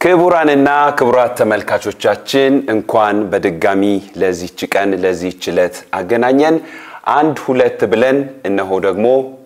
ክቡራንና ክቡራት ተመልካቾቻችን እንኳን በድጋሚ ለዚች ቀን ለዚች ዕለት አገናኘን። አንድ ሁለት ብለን እነሆ ደግሞ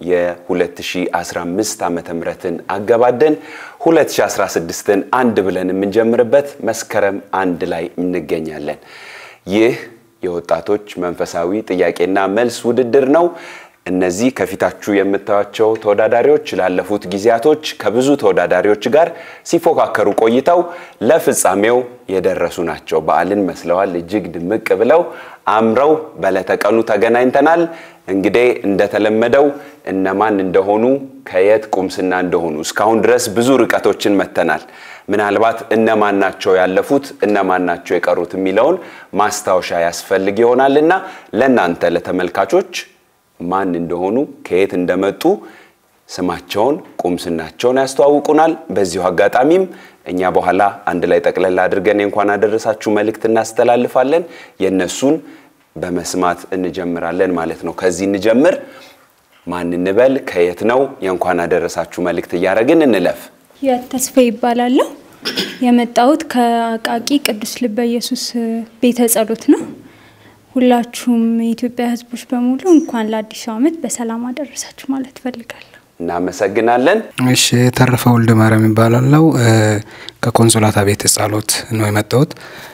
የ2015 ዓመተ ምህረትን አገባደን 2016ን አንድ ብለን የምንጀምርበት መስከረም አንድ ላይ እንገኛለን። ይህ የወጣቶች መንፈሳዊ ጥያቄና መልስ ውድድር ነው። እነዚህ ከፊታችሁ የምታዩቸው ተወዳዳሪዎች ላለፉት ጊዜያቶች ከብዙ ተወዳዳሪዎች ጋር ሲፎካከሩ ቆይተው ለፍጻሜው የደረሱ ናቸው። በዓልን መስለዋል። እጅግ ድምቅ ብለው አምረው በለተቀኑ ተገናኝተናል። እንግዲህ እንደተለመደው እነማን እንደሆኑ ከየት ቁምስና እንደሆኑ እስካሁን ድረስ ብዙ ርቀቶችን መተናል። ምናልባት እነማን ናቸው ያለፉት፣ እነማን ናቸው የቀሩት የሚለውን ማስታወሻ ያስፈልግ ይሆናልና ለእናንተ ለተመልካቾች ማን እንደሆኑ ከየት እንደመጡ ስማቸውን ቁምስናቸውን ያስተዋውቁናል። በዚሁ አጋጣሚም እኛ በኋላ አንድ ላይ ጠቅለል አድርገን የእንኳን አደረሳችሁ መልእክት እናስተላልፋለን። የእነሱን በመስማት እንጀምራለን ማለት ነው። ከዚህ እንጀምር። ማን እንበል? ከየት ነው? የእንኳን አደረሳችሁ መልእክት እያደረግን እንለፍ። ህይወት ተስፋ ይባላለሁ። የመጣሁት ከአቃቂ ቅዱስ ልበ ኢየሱስ ቤተ ጸሎት ነው። ሁላችሁም የኢትዮጵያ ሕዝቦች በሙሉ እንኳን ለአዲሱ ዓመት በሰላም አደረሳችሁ ማለት እፈልጋለሁ። እናመሰግናለን። እሺ የተረፈ ወልደ ማርያም ይባላለው ከኮንሶላታ ቤተ ጸሎት ነው የመጣሁት።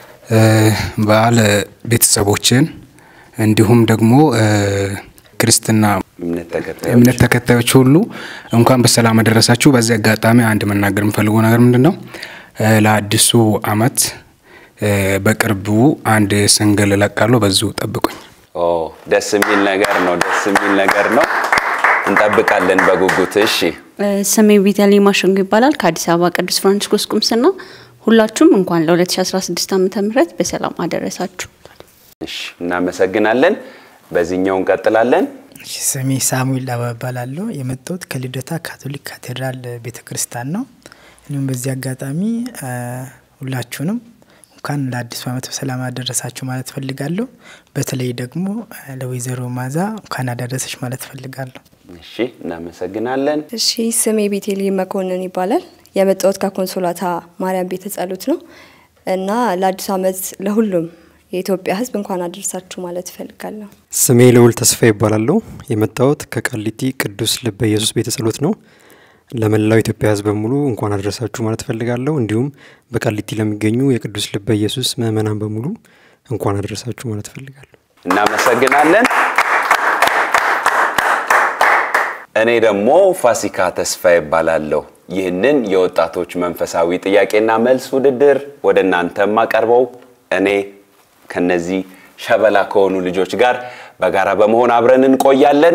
በዓል ቤተሰቦችን እንዲሁም ደግሞ ክርስትና እምነት ተከታዮች እምነት ተከታዮች ሁሉ እንኳን በሰላም አደረሳችሁ። በዚህ አጋጣሚ አንድ መናገር የምፈልገው ነገር ምንድን ነው? ለአዲሱ ዓመት በቅርቡ አንድ ስንግል እለቃለሁ። በዚሁ ጠብቁኝ። ኦ ደስ የሚል ነገር ነው። ደስ የሚል ነገር ነው። እንጠብቃለን በጉጉት። እሺ ስሜ ቤተልሔም ማሸንጎ ይባላል ከአዲስ አበባ ቅዱስ ፍራንቺስኮስ ቁምስና። ሁላችሁም እንኳን ለ2016 ዓ ም በሰላም አደረሳችሁ። እሺ እናመሰግናለን። በዚህኛው እንቀጥላለን። እሺ፣ ስሜ ሳሙኤል ዳባ እባላለሁ። የመጣሁት ከልደታ ካቶሊክ ካቴድራል ቤተ ክርስቲያን ነው። እንዲሁም በዚህ አጋጣሚ ሁላችሁንም እንኳን ለአዲሱ ዓመት በሰላም አደረሳችሁ ማለት ፈልጋለሁ። በተለይ ደግሞ ለወይዘሮ ማዛ እንኳን አደረሰች ማለት ፈልጋለሁ። እሺ እናመሰግናለን። እሺ ስሜ ቤቴልሔም መኮንን ይባላል። የመጣሁት ከኮንሶላታ ማርያም ቤተ ጸሎት ነው እና ለአዲሱ ዓመት ለሁሉም የኢትዮጵያ ሕዝብ እንኳን አደረሳችሁ ማለት እፈልጋለሁ። ስሜ ልዑል ተስፋ ይባላለሁ። የመጣሁት ከቃሊቲ ቅዱስ ልበ ኢየሱስ ቤተ ጸሎት ነው። ለመላው ኢትዮጵያ ሕዝብ በሙሉ እንኳን አደረሳችሁ ማለት ፈልጋለሁ። እንዲሁም በቃሊቲ ለሚገኙ የቅዱስ ልበ ኢየሱስ ምእመናን በሙሉ እንኳን አደረሳችሁ ማለት ፈልጋለሁ። እናመሰግናለን። እኔ ደግሞ ፋሲካ ተስፋ ይባላለሁ። ይህንን የወጣቶች መንፈሳዊ ጥያቄና መልስ ውድድር ወደ እናንተ የማቀርበው እኔ ከነዚህ ሸበላ ከሆኑ ልጆች ጋር በጋራ በመሆን አብረን እንቆያለን።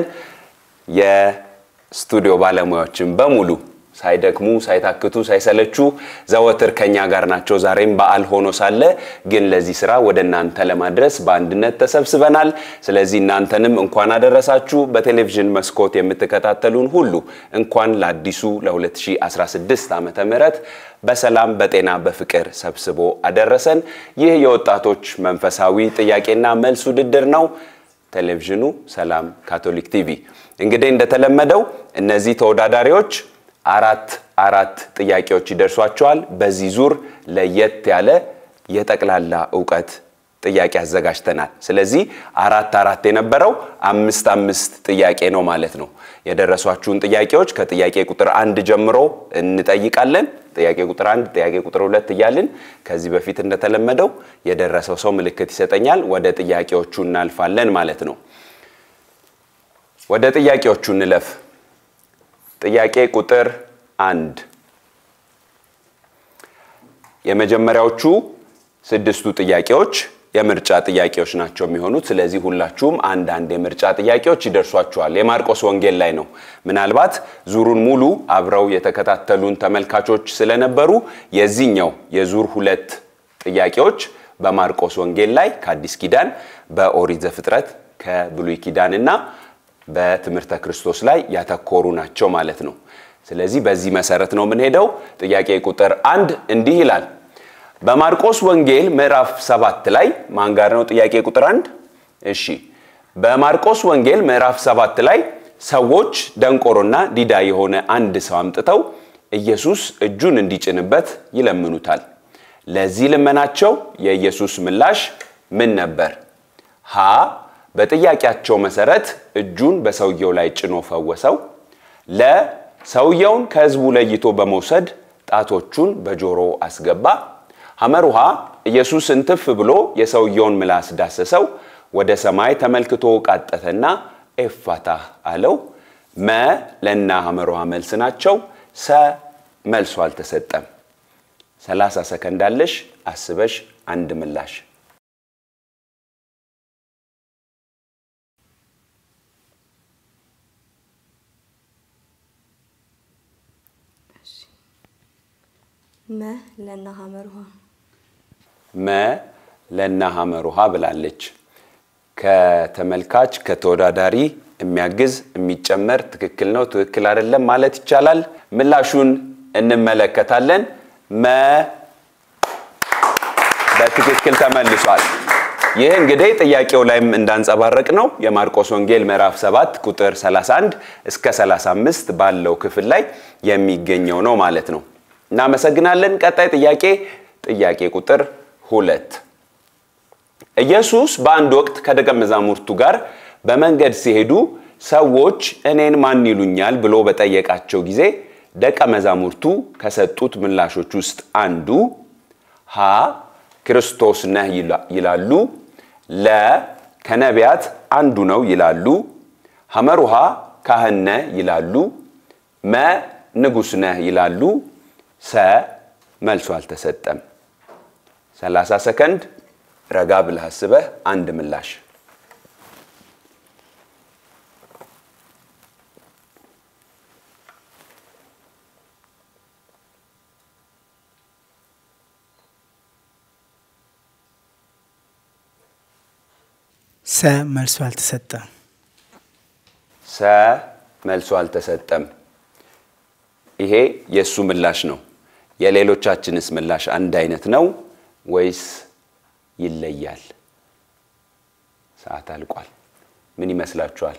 የስቱዲዮ ባለሙያዎችን በሙሉ ሳይደክሙ ሳይታክቱ ሳይሰለቹ ዘወትር ከኛ ጋር ናቸው። ዛሬም በዓል ሆኖ ሳለ ግን ለዚህ ስራ ወደ እናንተ ለማድረስ በአንድነት ተሰብስበናል። ስለዚህ እናንተንም እንኳን አደረሳችሁ። በቴሌቪዥን መስኮት የምትከታተሉን ሁሉ እንኳን ለአዲሱ ለ2016 ዓመተ ምህረት በሰላም በጤና በፍቅር ሰብስቦ አደረሰን። ይህ የወጣቶች መንፈሳዊ ጥያቄና መልስ ውድድር ነው። ቴሌቪዥኑ ሰላም ካቶሊክ ቲቪ። እንግዲህ እንደተለመደው እነዚህ ተወዳዳሪዎች አራት አራት ጥያቄዎች ይደርሷቸዋል። በዚህ ዙር ለየት ያለ የጠቅላላ እውቀት ጥያቄ አዘጋጅተናል። ስለዚህ አራት አራት የነበረው አምስት አምስት ጥያቄ ነው ማለት ነው። የደረሷችሁን ጥያቄዎች ከጥያቄ ቁጥር አንድ ጀምሮ እንጠይቃለን። ጥያቄ ቁጥር አንድ፣ ጥያቄ ቁጥር ሁለት እያልን ከዚህ በፊት እንደተለመደው የደረሰው ሰው ምልክት ይሰጠኛል። ወደ ጥያቄዎቹ እናልፋለን ማለት ነው። ወደ ጥያቄዎቹ እንለፍ። ጥያቄ ቁጥር አንድ የመጀመሪያዎቹ ስድስቱ ጥያቄዎች የምርጫ ጥያቄዎች ናቸው የሚሆኑት። ስለዚህ ሁላችሁም አንዳንድ የምርጫ ጥያቄዎች ይደርሷችኋል። የማርቆስ ወንጌል ላይ ነው። ምናልባት ዙሩን ሙሉ አብረው የተከታተሉን ተመልካቾች ስለነበሩ የዚህኛው የዙር ሁለት ጥያቄዎች በማርቆስ ወንጌል ላይ ከአዲስ ኪዳን በኦሪት ዘፍጥረት ከብሉይ ኪዳን እና በትምህርተ ክርስቶስ ላይ ያተኮሩ ናቸው ማለት ነው። ስለዚህ በዚህ መሰረት ነው የምንሄደው። ጥያቄ ቁጥር አንድ እንዲህ ይላል። በማርቆስ ወንጌል ምዕራፍ ሰባት ላይ ማን ጋር ነው? ጥያቄ ቁጥር አንድ እሺ። በማርቆስ ወንጌል ምዕራፍ ሰባት ላይ ሰዎች ደንቆሮና ዲዳ የሆነ አንድ ሰው አምጥተው ኢየሱስ እጁን እንዲጭንበት ይለምኑታል። ለዚህ ልመናቸው የኢየሱስ ምላሽ ምን ነበር? ሀ በጥያቄያቸው መሰረት እጁን በሰውየው ላይ ጭኖ ፈወሰው። ለ ሰውየውን ከሕዝቡ ለይቶ በመውሰድ ጣቶቹን በጆሮ አስገባ። ሐመር ውሃ ኢየሱስ እንትፍ ብሎ የሰውየውን ምላስ ዳሰሰው። ወደ ሰማይ ተመልክቶ ቃጠተና ኤፋታህ አለው። መ ለና ሐመር ውሃ መልስ ናቸው። ሰ መልሶ አልተሰጠም። 30 ሰከንድ አለሽ። አስበሽ አንድ ምላሽ መ ለና ሐመር ውሃ መ ለና ሐመር ውሃ ብላለች። ከተመልካች ከተወዳዳሪ የሚያግዝ የሚጨመር ትክክል ነው ትክክል አይደለም ማለት ይቻላል። ምላሹን እንመለከታለን። መ በትክክል ተመልሷል። ይህ እንግዲህ ጥያቄው ላይም እንዳንጸባረቅ ነው የማርቆስ ወንጌል ምዕራፍ 7 ቁጥር 31 እስከ 35 ባለው ክፍል ላይ የሚገኘው ነው ማለት ነው። እናመሰግናለን። ቀጣይ ጥያቄ ጥያቄ ቁጥር ሁለት ኢየሱስ በአንድ ወቅት ከደቀ መዛሙርቱ ጋር በመንገድ ሲሄዱ ሰዎች እኔን ማን ይሉኛል ብሎ በጠየቃቸው ጊዜ ደቀ መዛሙርቱ ከሰጡት ምላሾች ውስጥ አንዱ ሀ ክርስቶስ ነህ ይላሉ፣ ለ ከነቢያት አንዱ ነው ይላሉ፣ ሐመር ውሃ ካህን ነህ ይላሉ፣ መ ንጉሥ ነህ ይላሉ፣ ሰ መልሶ አልተሰጠም። 30 ሰከንድ ረጋ ብለህ አስበህ አንድ ምላሽ ሰ መልሶ አልተሰጠም። ሰ መልሶ አልተሰጠም። ይሄ የእሱ ምላሽ ነው። የሌሎቻችንስ ምላሽ አንድ አይነት ነው ወይስ ይለያል? ሰዓት አልቋል። ምን ይመስላችኋል?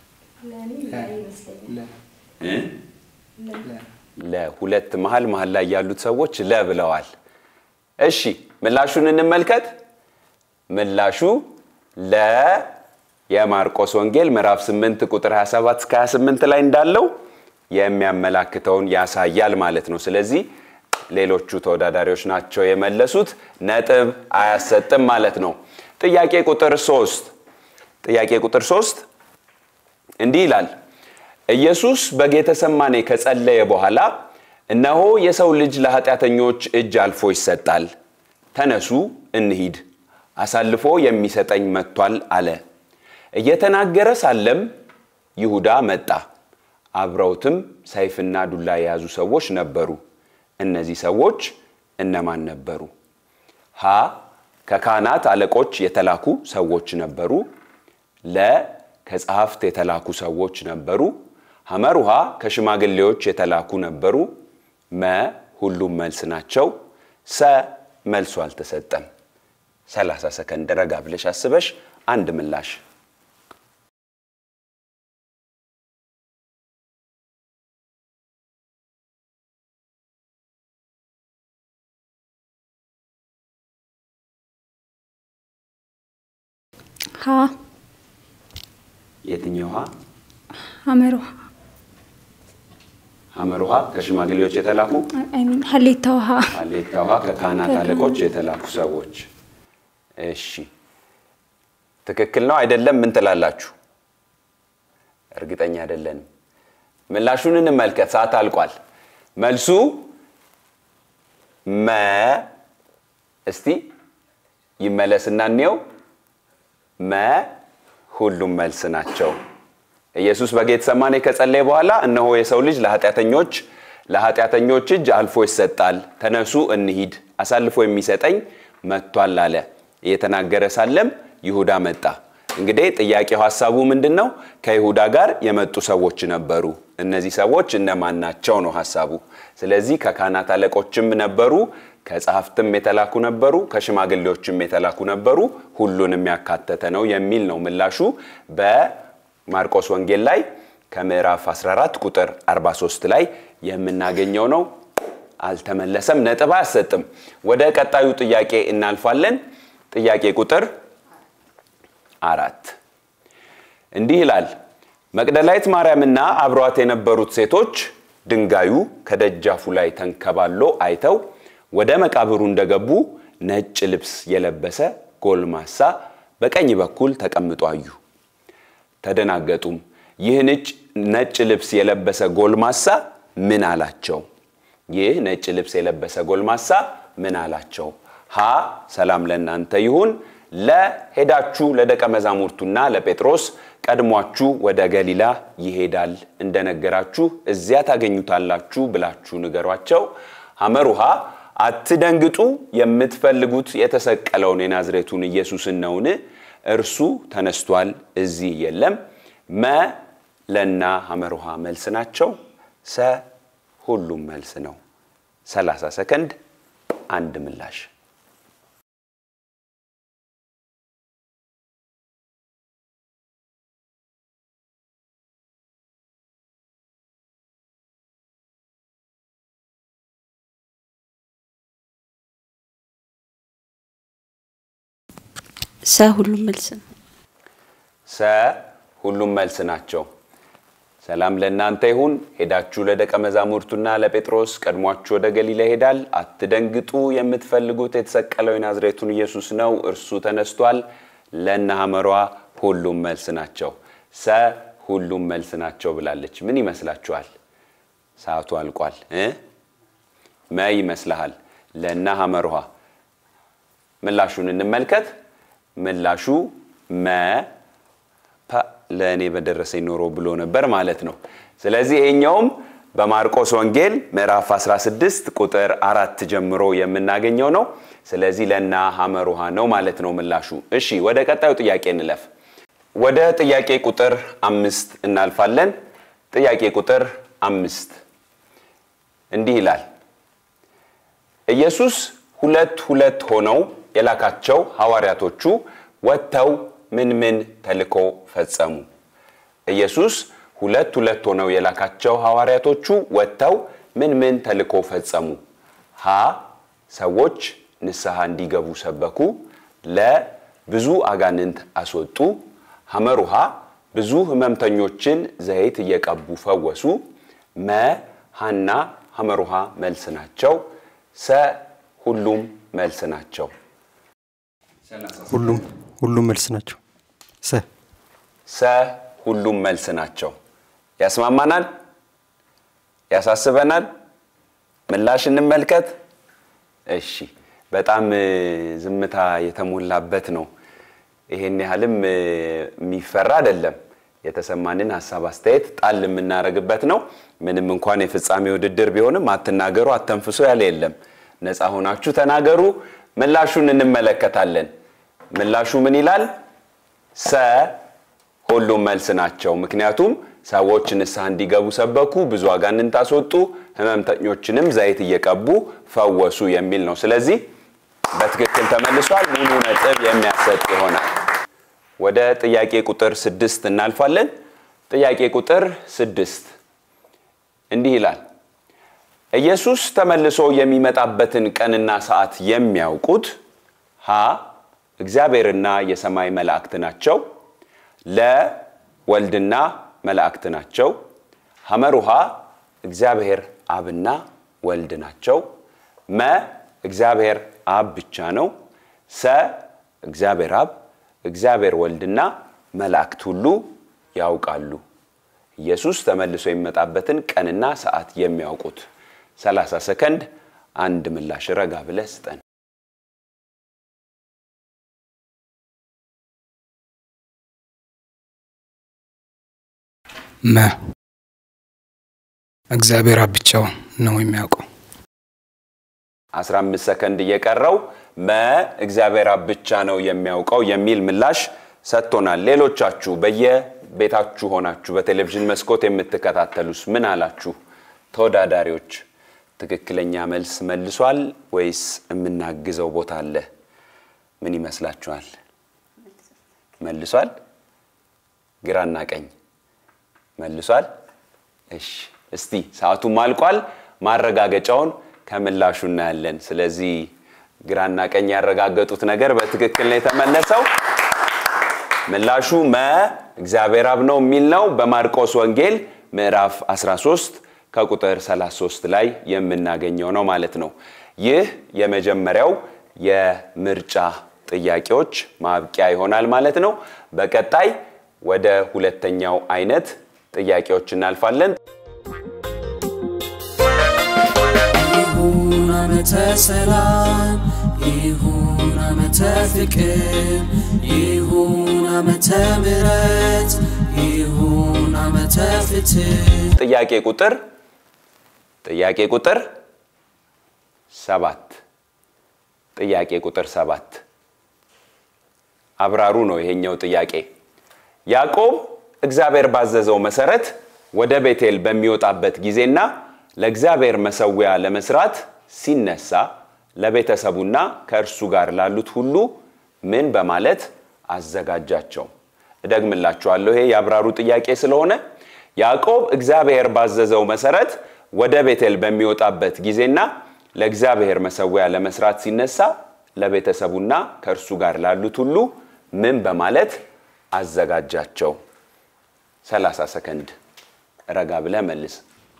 ለሁለት መሀል መሀል ላይ ያሉት ሰዎች ለ ብለዋል። እሺ ምላሹን እንመልከት። ምላሹ ለ የማርቆስ ወንጌል ምዕራፍ 8 ቁጥር 27 እስከ 28 ላይ እንዳለው የሚያመላክተውን ያሳያል ማለት ነው። ስለዚህ ሌሎቹ ተወዳዳሪዎች ናቸው የመለሱት፣ ነጥብ አያሰጥም ማለት ነው። ጥያቄ ቁጥር 3 ጥያቄ ቁጥር 3 እንዲህ ይላል ኢየሱስ በጌተሰማኔ ከጸለየ በኋላ እነሆ የሰው ልጅ ለኃጢአተኞች እጅ አልፎ ይሰጣል፣ ተነሱ እንሂድ፣ አሳልፎ የሚሰጠኝ መጥቷል አለ። እየተናገረ ሳለም ይሁዳ መጣ። አብረውትም ሰይፍና ዱላ የያዙ ሰዎች ነበሩ። እነዚህ ሰዎች እነማን ነበሩ? ሀ ከካህናት አለቆች የተላኩ ሰዎች ነበሩ። ለ ከጸሐፍት የተላኩ ሰዎች ነበሩ። ሐመር ውሃ ከሽማግሌዎች የተላኩ ነበሩ። መ ሁሉም መልስ ናቸው። ሰ መልሱ አልተሰጠም። 30 ሰከንድ ረጋ ብለሽ አስበሽ አንድ ምላሽ ሀ የትኛው ውሃ? ሐመር ውሃ ሐመር ውሃ ከሽማግሌዎች የተላኩ አይ ሚን ሀሌታ ውሃ ሀሌታ ውሃ ከካህናት አለቆች የተላኩ ሰዎች። እሺ ትክክል ነው አይደለም? ምን ትላላችሁ? እርግጠኛ አይደለንም። ምላሹን እንመልከት። ሰዓት አልቋል። መልሱ መ እስቲ ይመለስና እንየው። መ ሁሉም መልስ ናቸው። ኢየሱስ በጌተሰማኔ ከጸለየ በኋላ እነሆ የሰው ልጅ ለኃጢአተኞች ለኃጢአተኞች እጅ አልፎ ይሰጣል፣ ተነሱ እንሂድ፣ አሳልፎ የሚሰጠኝ መጥቷል አለ። እየተናገረ ሳለም ይሁዳ መጣ። እንግዲህ ጥያቄው ሀሳቡ ምንድን ነው? ከይሁዳ ጋር የመጡ ሰዎች ነበሩ። እነዚህ ሰዎች እነማን ናቸው ነው ሀሳቡ። ስለዚህ ከካህናት አለቆችም ነበሩ፣ ከጸሐፍትም የተላኩ ነበሩ፣ ከሽማግሌዎችም የተላኩ ነበሩ። ሁሉንም ያካተተ ነው የሚል ነው ምላሹ። በማርቆስ ወንጌል ላይ ከምዕራፍ 14 ቁጥር 43 ላይ የምናገኘው ነው። አልተመለሰም፣ ነጥብ አያሰጥም። ወደ ቀጣዩ ጥያቄ እናልፋለን። ጥያቄ ቁጥር አራት እንዲህ ይላል። መቅደላዊት ማርያምና አብሯት የነበሩት ሴቶች ድንጋዩ ከደጃፉ ላይ ተንከባሎ አይተው ወደ መቃብሩ እንደገቡ ነጭ ልብስ የለበሰ ጎልማሳ በቀኝ በኩል ተቀምጦ አዩ። ተደናገጡም። ይህ ነጭ ልብስ የለበሰ ጎልማሳ ምን አላቸው? ይህ ነጭ ልብስ የለበሰ ጎልማሳ ምን አላቸው? ሀ ሰላም ለእናንተ ይሁን፣ ለሄዳችሁ ለደቀ መዛሙርቱና ለጴጥሮስ ቀድሟችሁ ወደ ገሊላ ይሄዳል እንደነገራችሁ እዚያ ታገኙታላችሁ ብላችሁ ንገሯቸው። ሐመር ውሃ አትደንግጡ፣ የምትፈልጉት የተሰቀለውን የናዝሬቱን ኢየሱስን ነውን? እርሱ ተነስቷል፣ እዚህ የለም። መ ለና ሐመር ውሃ መልስ ናቸው። ሰ ሁሉም መልስ ነው። 30 ሰከንድ አንድ ምላሽ ሰ ሁሉም መልስ ነው። ሰ ሁሉም መልስ ናቸው። ሰላም ለእናንተ ይሁን። ሄዳችሁ ለደቀ መዛሙርቱና ለጴጥሮስ ቀድሟችሁ ወደ ገሊላ ይሄዳል። አትደንግጡ፣ የምትፈልጉት የተሰቀለው የናዝሬቱን ኢየሱስ ነው፣ እርሱ ተነስቷል። ለእነ ሐመሯ ሁሉም መልስ ናቸው። ሰ ሁሉም መልስ ናቸው ብላለች። ምን ይመስላችኋል? ሰዓቱ አልቋል እ መ ይመስልሃል? ለእነ ሐመሯ ምላሹን እንመልከት። ምላሹ መ ለእኔ በደረሰኝ ኖሮ ብሎ ነበር ማለት ነው። ስለዚህ ይሄኛውም በማርቆስ ወንጌል ምዕራፍ 16 ቁጥር አራት ጀምሮ የምናገኘው ነው። ስለዚህ ለና ሐመር ውሃ ነው ማለት ነው ምላሹ። እሺ ወደ ቀጣዩ ጥያቄ እንለፍ። ወደ ጥያቄ ቁጥር አምስት እናልፋለን። ጥያቄ ቁጥር አምስት እንዲህ ይላል ኢየሱስ ሁለት ሁለት ሆነው የላካቸው ሐዋርያቶቹ ወጥተው ምን ምን ተልኮ ፈጸሙ? ኢየሱስ ሁለት ሁለት ሆነው የላካቸው ሐዋርያቶቹ ወጥተው ምን ምን ተልኮ ፈጸሙ? ሀ ሰዎች ንስሐ እንዲገቡ ሰበኩ። ለ ብዙ አጋንንት አስወጡ። ሐመሩሃ ብዙ ሕመምተኞችን ዘይት እየቀቡ ፈወሱ። መ ሐና ሐመሩሃ መልስ ናቸው። ሰ ሁሉም መልስ ናቸው። ሁሉም ሁሉም መልስ ናቸው። ሰ ሰ ሁሉም መልስ ናቸው። ያስማማናል? ያሳስበናል? ምላሽ እንመልከት። እሺ፣ በጣም ዝምታ የተሞላበት ነው። ይሄን ያህልም የሚፈራ አይደለም። የተሰማንን ሀሳብ አስተያየት ጣል የምናደርግበት ነው። ምንም እንኳን የፍጻሜ ውድድር ቢሆንም አትናገሩ፣ አተንፍሶ ያለ የለም። ነፃ ሆናችሁ ተናገሩ። ምላሹን እንመለከታለን። ምላሹ ምን ይላል? ሰ ሁሉም መልስ ናቸው። ምክንያቱም ሰዎች ንስሐ እንዲገቡ ሰበኩ፣ ብዙ አጋንንት አስወጡ፣ ህመምተኞችንም ዘይት እየቀቡ ፈወሱ የሚል ነው። ስለዚህ በትክክል ተመልሷል። ሙሉ ነጥብ የሚያሰጥ ይሆናል። ወደ ጥያቄ ቁጥር ስድስት እናልፋለን። ጥያቄ ቁጥር ስድስት እንዲህ ይላል ኢየሱስ ተመልሶ የሚመጣበትን ቀንና ሰዓት የሚያውቁት ሀ እግዚአብሔርና የሰማይ መላእክት ናቸው። ለ ወልድና መላእክት ናቸው። ሐመሩሃ እግዚአብሔር አብና ወልድ ናቸው። መ እግዚአብሔር አብ ብቻ ነው። ሰ እግዚአብሔር አብ፣ እግዚአብሔር ወልድና መላእክት ሁሉ ያውቃሉ። ኢየሱስ ተመልሶ የሚመጣበትን ቀንና ሰዓት የሚያውቁት 30 ሰከንድ አንድ ምላሽ ረጋ ብለህ ስጠን። መ እግዚአብሔር አብ ብቻው ነው የሚያውቀው። 15 ሰከንድ እየቀረው መ እግዚአብሔር አብ ብቻ ነው የሚያውቀው የሚል ምላሽ ሰጥቶናል። ሌሎቻችሁ በየቤታችሁ ሆናችሁ በቴሌቪዥን መስኮት የምትከታተሉስ ምን አላችሁ? ተወዳዳሪዎች ትክክለኛ መልስ መልሷል ወይስ የምናግዘው ቦታ አለ? ምን ይመስላችኋል? መልሷል? ግራና ቀኝ መልሷል። እሺ እስቲ ሰዓቱም አልቋል። ማረጋገጫውን ከምላሹ እናያለን። ስለዚህ ግራና ቀኝ ያረጋገጡት ነገር በትክክል ነው የተመለሰው። ምላሹ መ እግዚአብሔር አብ ነው የሚል ነው። በማርቆስ ወንጌል ምዕራፍ 13 ከቁጥር 33 ላይ የምናገኘው ነው ማለት ነው። ይህ የመጀመሪያው የምርጫ ጥያቄዎች ማብቂያ ይሆናል ማለት ነው። በቀጣይ ወደ ሁለተኛው አይነት ጥያቄዎች እናልፋለን። ይሁን ዓመተ ሰላም ይሁን ዓመተ ፍቅር ይሁን ዓመተ ምሕረት ይሁን ዓመተ ፍትህ ጥያቄ ቁጥር ጥያቄ ቁጥር ሰባት ጥያቄ ቁጥር ሰባት አብራሩ ነው ይሄኛው ጥያቄ። ያዕቆብ እግዚአብሔር ባዘዘው መሰረት ወደ ቤቴል በሚወጣበት ጊዜና ለእግዚአብሔር መሰዊያ ለመስራት ሲነሳ ለቤተሰቡና ከእርሱ ጋር ላሉት ሁሉ ምን በማለት አዘጋጃቸው? እደግምላችኋለሁ። ይሄ የአብራሩ ጥያቄ ስለሆነ ያዕቆብ እግዚአብሔር ባዘዘው መሰረት ወደ ቤቴል በሚወጣበት ጊዜና ለእግዚአብሔር መሰዊያ ለመስራት ሲነሳ ለቤተሰቡና ከእርሱ ጋር ላሉት ሁሉ ምን በማለት አዘጋጃቸው? 30 ሰከንድ ረጋ ብለህ መልስ።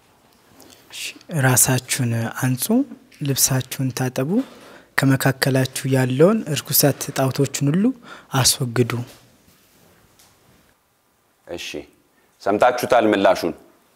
ራሳችሁን አንጹ፣ ልብሳችሁን ታጠቡ፣ ከመካከላችሁ ያለውን እርኩሰት ጣዖቶችን ሁሉ አስወግዱ። እሺ ሰምታችሁታል ምላሹን።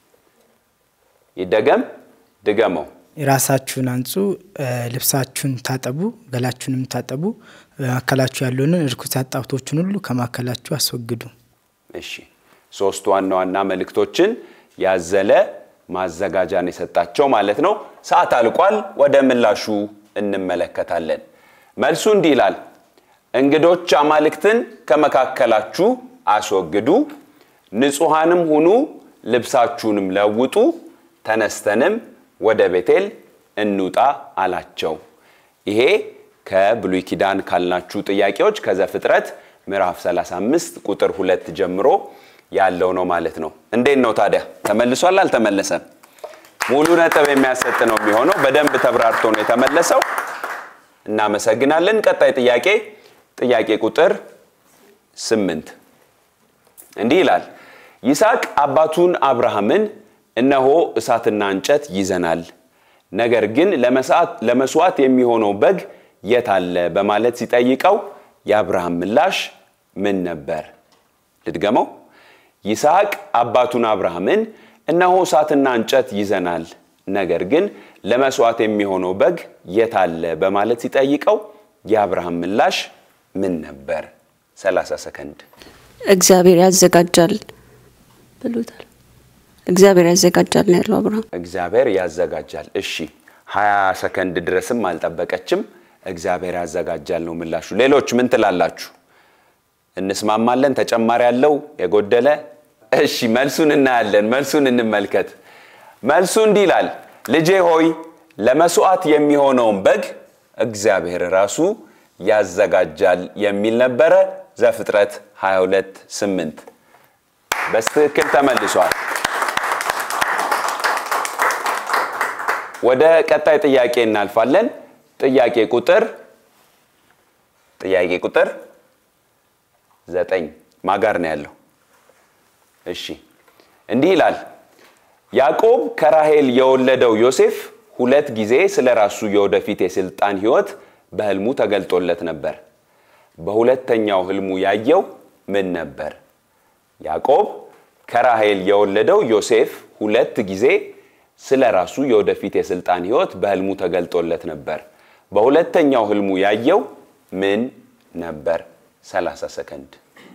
ይደገም ድገመው። ራሳችሁን አንጹ፣ ልብሳችሁን ታጠቡ፣ ገላችሁንም ታጠቡ፣ በመካከላችሁ ያለውን እርኩሰት ጣዖቶችን ሁሉ ከመካከላችሁ አስወግዱ። እሺ ሶስት ዋና ዋና መልእክቶችን ያዘለ ማዘጋጃን የሰጣቸው ማለት ነው። ሰዓት አልቋል። ወደ ምላሹ እንመለከታለን። መልሱ እንዲህ ይላል፣ እንግዶች አማልክትን ከመካከላችሁ አስወግዱ፣ ንጹሐንም ሁኑ፣ ልብሳችሁንም ለውጡ፣ ተነስተንም ወደ ቤቴል እንውጣ አላቸው። ይሄ ከብሉይ ኪዳን ካልናችሁ ጥያቄዎች ከዘፍጥረት ምዕራፍ 35 ቁጥር ሁለት ጀምሮ ያለው ነው ማለት ነው። እንዴት ነው ታዲያ ተመልሷል? አልተመለሰም? ሙሉ ነጥብ የሚያሰጥ ነው የሚሆነው። በደንብ ተብራርቶ ነው የተመለሰው። እናመሰግናለን። ቀጣይ ጥያቄ ጥያቄ ቁጥር ስምንት እንዲህ ይላል ይስሐቅ አባቱን አብርሃምን እነሆ እሳትና እንጨት ይዘናል፣ ነገር ግን ለመስዋዕት የሚሆነው በግ የት አለ በማለት ሲጠይቀው የአብርሃም ምላሽ ምን ነበር? ልድገመው። ይስሐቅ አባቱን አብርሃምን እነሆ እሳትና እንጨት ይዘናል፣ ነገር ግን ለመስዋዕት የሚሆነው በግ የት አለ በማለት ሲጠይቀው የአብርሃም ምላሽ ምን ነበር? 30 ሰከንድ። እግዚአብሔር ያዘጋጃል ብሎታል። እግዚአብሔር ያዘጋጃል ነው ያለው አብርሃም። እግዚአብሔር ያዘጋጃል። እሺ 20 ሰከንድ ድረስም አልጠበቀችም። እግዚአብሔር ያዘጋጃል ነው ምላሹ። ሌሎች ምን ትላላችሁ? እንስማማለን? ተጨማሪ ያለው የጎደለ? እሺ መልሱን እናያለን። መልሱን እንመልከት። መልሱ እንዲህ ይላል፣ ልጄ ሆይ ለመስዋዕት የሚሆነውን በግ እግዚአብሔር ራሱ ያዘጋጃል የሚል ነበረ። ዘፍጥረት 22 8 በስትክክል ተመልሷል። ወደ ቀጣይ ጥያቄ እናልፋለን። ጥያቄ ቁጥር ጥያቄ ቁጥር ዘጠኝ ማጋር ነው ያለው። እሺ እንዲህ ይላል ያዕቆብ ከራሄል የወለደው ዮሴፍ ሁለት ጊዜ ስለ ራሱ የወደፊት የስልጣን ህይወት በህልሙ ተገልጦለት ነበር። በሁለተኛው ህልሙ ያየው ምን ነበር? ያዕቆብ ከራሄል የወለደው ዮሴፍ ሁለት ጊዜ ስለ ራሱ የወደፊት የስልጣን ህይወት በህልሙ ተገልጦለት ነበር። በሁለተኛው ህልሙ ያየው ምን ነበር? 30 ሰከንድ።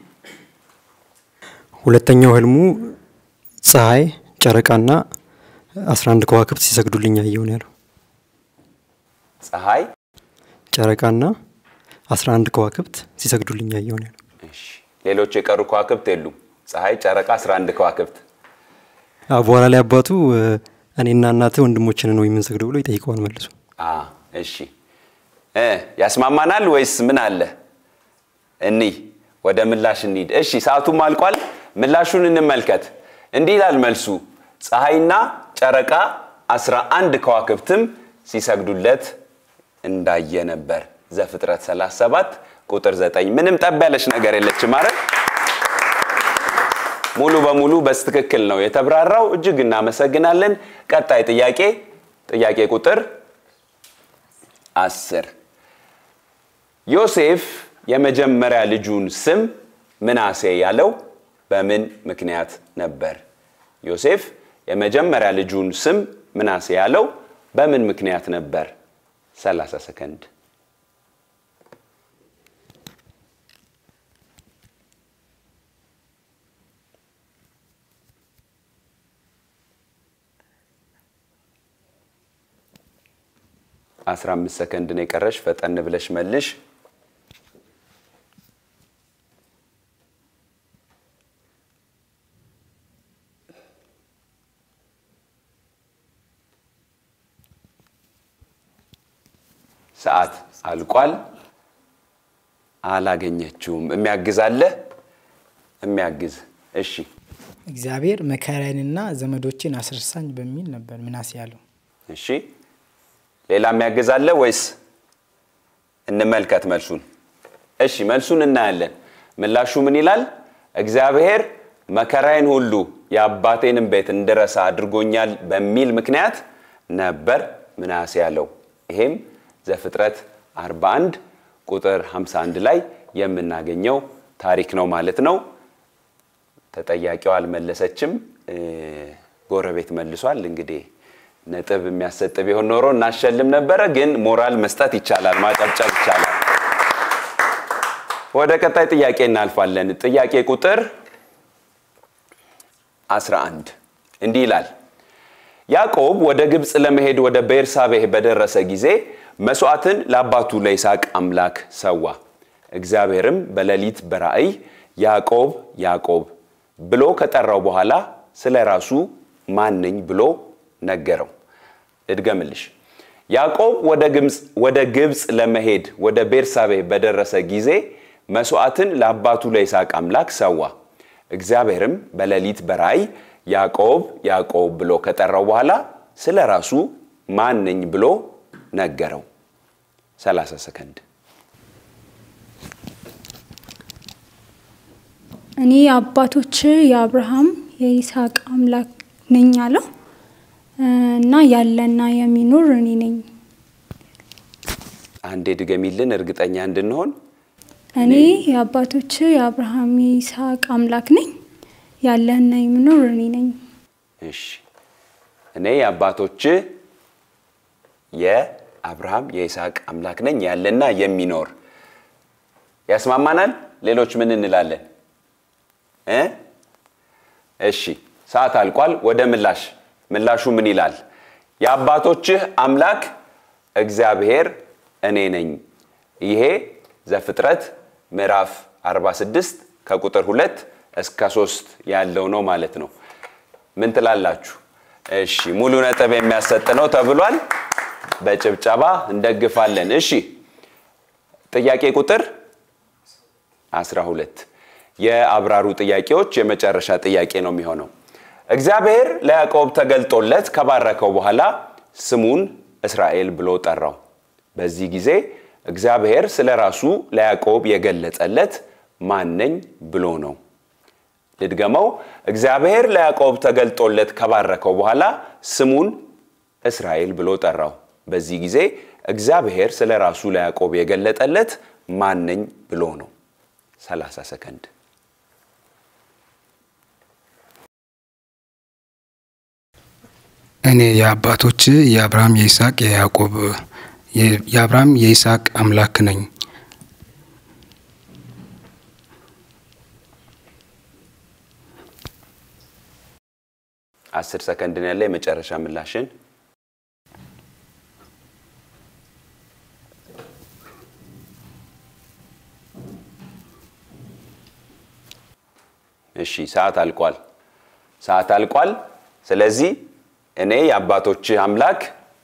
ሁለተኛው ህልሙ ፀሐይ፣ ጨረቃና 11 ከዋክብት ሲሰግዱልኝ ያየው ነው ያለው። ፀሐይ፣ ጨረቃና 11 ከዋክብት ሲሰግዱልኝ ያየው ነው ያለው። እሺ፣ ሌሎች የቀሩ ከዋክብት የሉም። ፀሐይ፣ ጨረቃ፣ 11 ከዋክብት። አዎ፣ በኋላ ላይ አባቱ እኔና እናትህ ወንድሞችን ነው የምንሰግደው ብሎ ይጠይቀዋል መልሱ። አ እሺ እ ያስማማናል ወይስ ምን አለ? እኒ ወደ ምላሽ እንሂድ። እሺ ሰዓቱም አልቋል። ምላሹን እንመልከት። እንዲህ ይላል መልሱ፣ ፀሐይና ጨረቃ አስራ አንድ ከዋክብትም ሲሰግዱለት እንዳየ ነበር። ዘፍጥረት 37 ቁጥር 9 ምንም ጠብ ያለች ነገር የለችም ማለት ሙሉ በሙሉ በስትክክል ነው የተብራራው። እጅግ እናመሰግናለን። ቀጣይ ጥያቄ ጥያቄ ቁጥር አስር ዮሴፍ የመጀመሪያ ልጁን ስም ምናሴ ያለው በምን ምክንያት ነበር? ዮሴፍ የመጀመሪያ ልጁን ስም ምናሴ ያለው በምን ምክንያት ነበር? 30 ሰከንድ አስራ አምስት ሰከንድ ነው የቀረሽ። ፈጠን ብለሽ መልሽ። ሰዓት አልቋል። አላገኘችውም። የሚያግዝ አለ? የሚያግዝ እሺ። እግዚአብሔር መከራዬንና ዘመዶችን አስረሳኝ በሚል ነበር ምናሴ ያለው። እሺ ሌላ የሚያግዝ አለ ወይስ እንመልከት መልሱን? እሺ መልሱን እናያለን። ምላሹ ምን ይላል? እግዚአብሔር መከራዬን ሁሉ የአባቴንም ቤት እንድረሳ አድርጎኛል በሚል ምክንያት ነበር ምናሴ ያለው። ይሄም ዘፍጥረት 41 ቁጥር 51 ላይ የምናገኘው ታሪክ ነው ማለት ነው። ተጠያቂው አልመለሰችም፣ ጎረቤት መልሷል። እንግዲህ ነጥብ የሚያሰጥ ቢሆን ኖሮ እናሸልም ነበረ፣ ግን ሞራል መስጠት ይቻላል፣ ማጨብጨብ ይቻላል። ወደ ቀጣይ ጥያቄ እናልፋለን። ጥያቄ ቁጥር 11 እንዲህ ይላል። ያዕቆብ ወደ ግብፅ ለመሄድ ወደ ቤርሳቤህ በደረሰ ጊዜ መስዋዕትን ለአባቱ ለይስሐቅ አምላክ ሰዋ። እግዚአብሔርም በሌሊት በራእይ ያዕቆብ ያዕቆብ ብሎ ከጠራው በኋላ ስለ ራሱ ማን ነኝ ብሎ ነገረው። ልድገምልሽ። ያዕቆብ ወደ ግብፅ ለመሄድ ወደ ቤርሳቤህ በደረሰ ጊዜ መስዋዕትን ለአባቱ ለይስሐቅ አምላክ ሰዋ። እግዚአብሔርም በሌሊት በራእይ ያዕቆብ ያዕቆብ ብሎ ከጠራው በኋላ ስለ ራሱ ማን ነኝ ብሎ ነገረው። 30 ሰከንድ። እኔ የአባቶች የአብርሃም የይስሐቅ አምላክ ነኝ አለው እና ያለና የሚኖር እኔ ነኝ። አንዴ ድገሚልን እርግጠኛ እንድንሆን። እኔ የአባቶች የአብርሃም የይስሐቅ አምላክ ነኝ፣ ያለህና የሚኖር እኔ ነኝ። እሺ እኔ የአባቶች የአብርሃም የይስሐቅ አምላክ ነኝ ያለና የሚኖር ያስማማናል። ሌሎች ምን እንላለን? እ እሺ ሰዓት አልቋል። ወደ ምላሽ ምላሹ ምን ይላል? የአባቶችህ አምላክ እግዚአብሔር እኔ ነኝ። ይሄ ዘፍጥረት ምዕራፍ 46 ከቁጥር ሁለት እስከ ሶስት ያለው ነው ማለት ነው። ምን ትላላችሁ? እሺ ሙሉ ነጥብ የሚያሰጥ ነው ተብሏል። በጭብጨባ እንደግፋለን። እሺ ጥያቄ ቁጥር 12 የአብራሩ ጥያቄዎች የመጨረሻ ጥያቄ ነው የሚሆነው። እግዚአብሔር ለያዕቆብ ተገልጦለት ከባረከው በኋላ ስሙን እስራኤል ብሎ ጠራው። በዚህ ጊዜ እግዚአብሔር ስለ ራሱ ለያዕቆብ የገለጸለት ማነኝ ብሎ ነው። ልድገመው። እግዚአብሔር ለያዕቆብ ተገልጦለት ከባረከው በኋላ ስሙን እስራኤል ብሎ ጠራው። በዚህ ጊዜ እግዚአብሔር ስለ ራሱ ለያዕቆብ የገለጠለት ማነኝ ብሎ ነው። 30 ሰከንድ። እኔ የአባቶች የአብርሃም የይስሐቅ የያዕቆብ የአብርሃም የይስሐቅ አምላክ ነኝ። አስር ሰከንድ ነው ያለ የመጨረሻ ምላሽን እሺ ሰዓት አልቋል። ሰዓት አልቋል። ስለዚህ እኔ የአባቶችህ አምላክ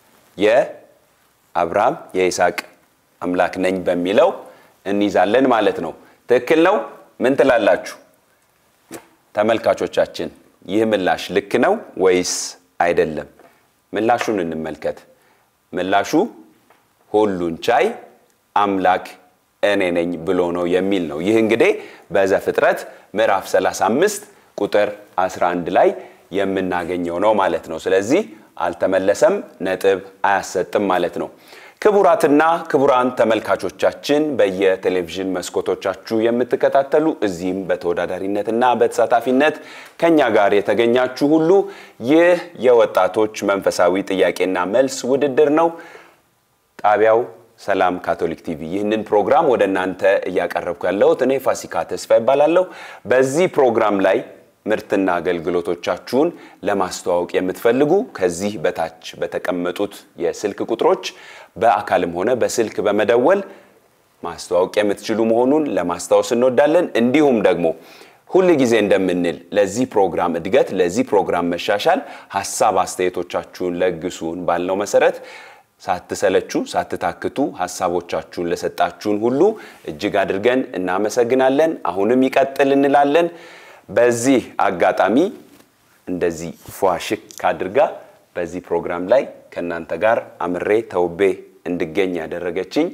የአብርሃም የይስሐቅ አምላክ ነኝ በሚለው እንይዛለን ማለት ነው። ትክክል ነው። ምን ትላላችሁ ተመልካቾቻችን? ይህ ምላሽ ልክ ነው ወይስ አይደለም? ምላሹን እንመልከት። ምላሹ ሁሉን ቻይ አምላክ እኔ ነኝ ብሎ ነው የሚል ነው። ይህ እንግዲህ በዘፍጥረት ምዕራፍ 35 ቁጥር 11 ላይ የምናገኘው ነው ማለት ነው። ስለዚህ አልተመለሰም፣ ነጥብ አያሰጥም ማለት ነው። ክቡራትና ክቡራን ተመልካቾቻችን በየቴሌቪዥን መስኮቶቻችሁ የምትከታተሉ እዚህም በተወዳዳሪነትና በተሳታፊነት ከኛ ጋር የተገኛችሁ ሁሉ ይህ የወጣቶች መንፈሳዊ ጥያቄና መልስ ውድድር ነው። ጣቢያው ሰላም ካቶሊክ ቲቪ ይህንን ፕሮግራም ወደ እናንተ እያቀረብኩ ያለሁት እኔ ፋሲካ ተስፋ ይባላለሁ። በዚህ ፕሮግራም ላይ ምርትና አገልግሎቶቻችሁን ለማስተዋወቅ የምትፈልጉ ከዚህ በታች በተቀመጡት የስልክ ቁጥሮች በአካልም ሆነ በስልክ በመደወል ማስተዋወቅ የምትችሉ መሆኑን ለማስታወስ እንወዳለን። እንዲሁም ደግሞ ሁል ጊዜ እንደምንል ለዚህ ፕሮግራም እድገት፣ ለዚህ ፕሮግራም መሻሻል ሀሳብ አስተያየቶቻችሁን ለግሱን ባልነው መሰረት ሳትሰለቹ ሳትታክቱ ሀሳቦቻችሁን ለሰጣችሁን ሁሉ እጅግ አድርገን እናመሰግናለን። አሁንም ይቀጥል እንላለን። በዚህ አጋጣሚ እንደዚህ ፏሽክ አድርጋ በዚህ ፕሮግራም ላይ ከእናንተ ጋር አምሬ ተውቤ እንድገኝ ያደረገችኝ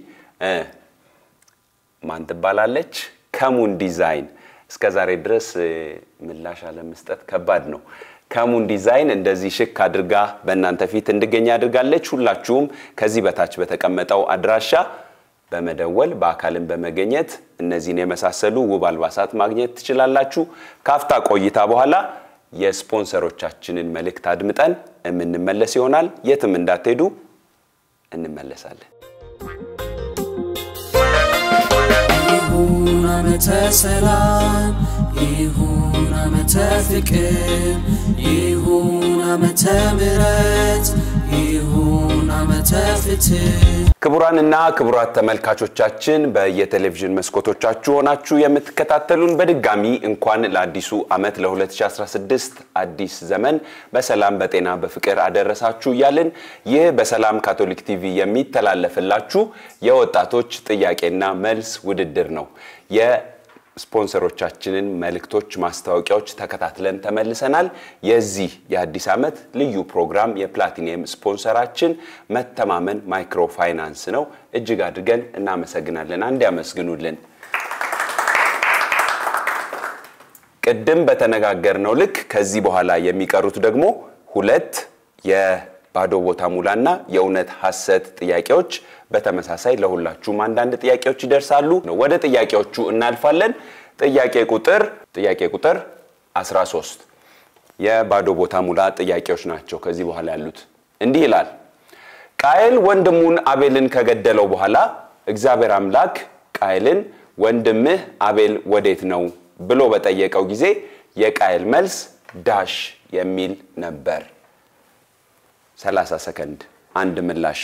ማን ትባላለች? ከሙን ዲዛይን። እስከ ዛሬ ድረስ ምላሽ አለመስጠት ከባድ ነው። ከሙን ዲዛይን እንደዚህ ሽክ አድርጋ በእናንተ ፊት እንድገኝ አድርጋለች። ሁላችሁም ከዚህ በታች በተቀመጠው አድራሻ በመደወል በአካልን በመገኘት እነዚህን የመሳሰሉ ውብ አልባሳት ማግኘት ትችላላችሁ። ካፍታ ቆይታ በኋላ የስፖንሰሮቻችንን መልእክት አድምጠን የምንመለስ ይሆናል። የትም እንዳትሄዱ፣ እንመለሳለን። ይሁን ዓመተ ሰላም ይሁን ዓመተ ፍቅር ይሁን ዓመተ ምሕረት ይሁን ዓመተ ፍትህ ክቡራንና ክቡራት ተመልካቾቻችን በየቴሌቪዥን መስኮቶቻችሁ ሆናችሁ የምትከታተሉን በድጋሚ እንኳን ለአዲሱ ዓመት ለ2016 አዲስ ዘመን በሰላም በጤና በፍቅር አደረሳችሁ እያልን ይህ በሰላም ካቶሊክ ቲቪ የሚተላለፍላችሁ የወጣቶች ጥያቄና መልስ ውድድር ነው። የስፖንሰሮቻችንን መልእክቶች፣ ማስታወቂያዎች ተከታትለን ተመልሰናል። የዚህ የአዲስ ዓመት ልዩ ፕሮግራም የፕላቲኒየም ስፖንሰራችን መተማመን ማይክሮ ፋይናንስ ነው። እጅግ አድርገን እናመሰግናለን። አንድ ያመስግኑልን። ቅድም በተነጋገርነው ልክ ከዚህ በኋላ የሚቀሩት ደግሞ ሁለት የባዶ ቦታ ሙላና የእውነት ሐሰት ጥያቄዎች በተመሳሳይ ለሁላችሁም አንዳንድ ጥያቄዎች ይደርሳሉ። ወደ ጥያቄዎቹ እናልፋለን። ጥያቄ ቁጥር ጥያቄ ቁጥር 13 የባዶ ቦታ ሙላ ጥያቄዎች ናቸው። ከዚህ በኋላ ያሉት እንዲህ ይላል። ቃየል ወንድሙን አቤልን ከገደለው በኋላ እግዚአብሔር አምላክ ቃየልን ወንድምህ አቤል ወዴት ነው ብሎ በጠየቀው ጊዜ የቃየል መልስ ዳሽ የሚል ነበር። 30 ሰከንድ አንድ ምላሽ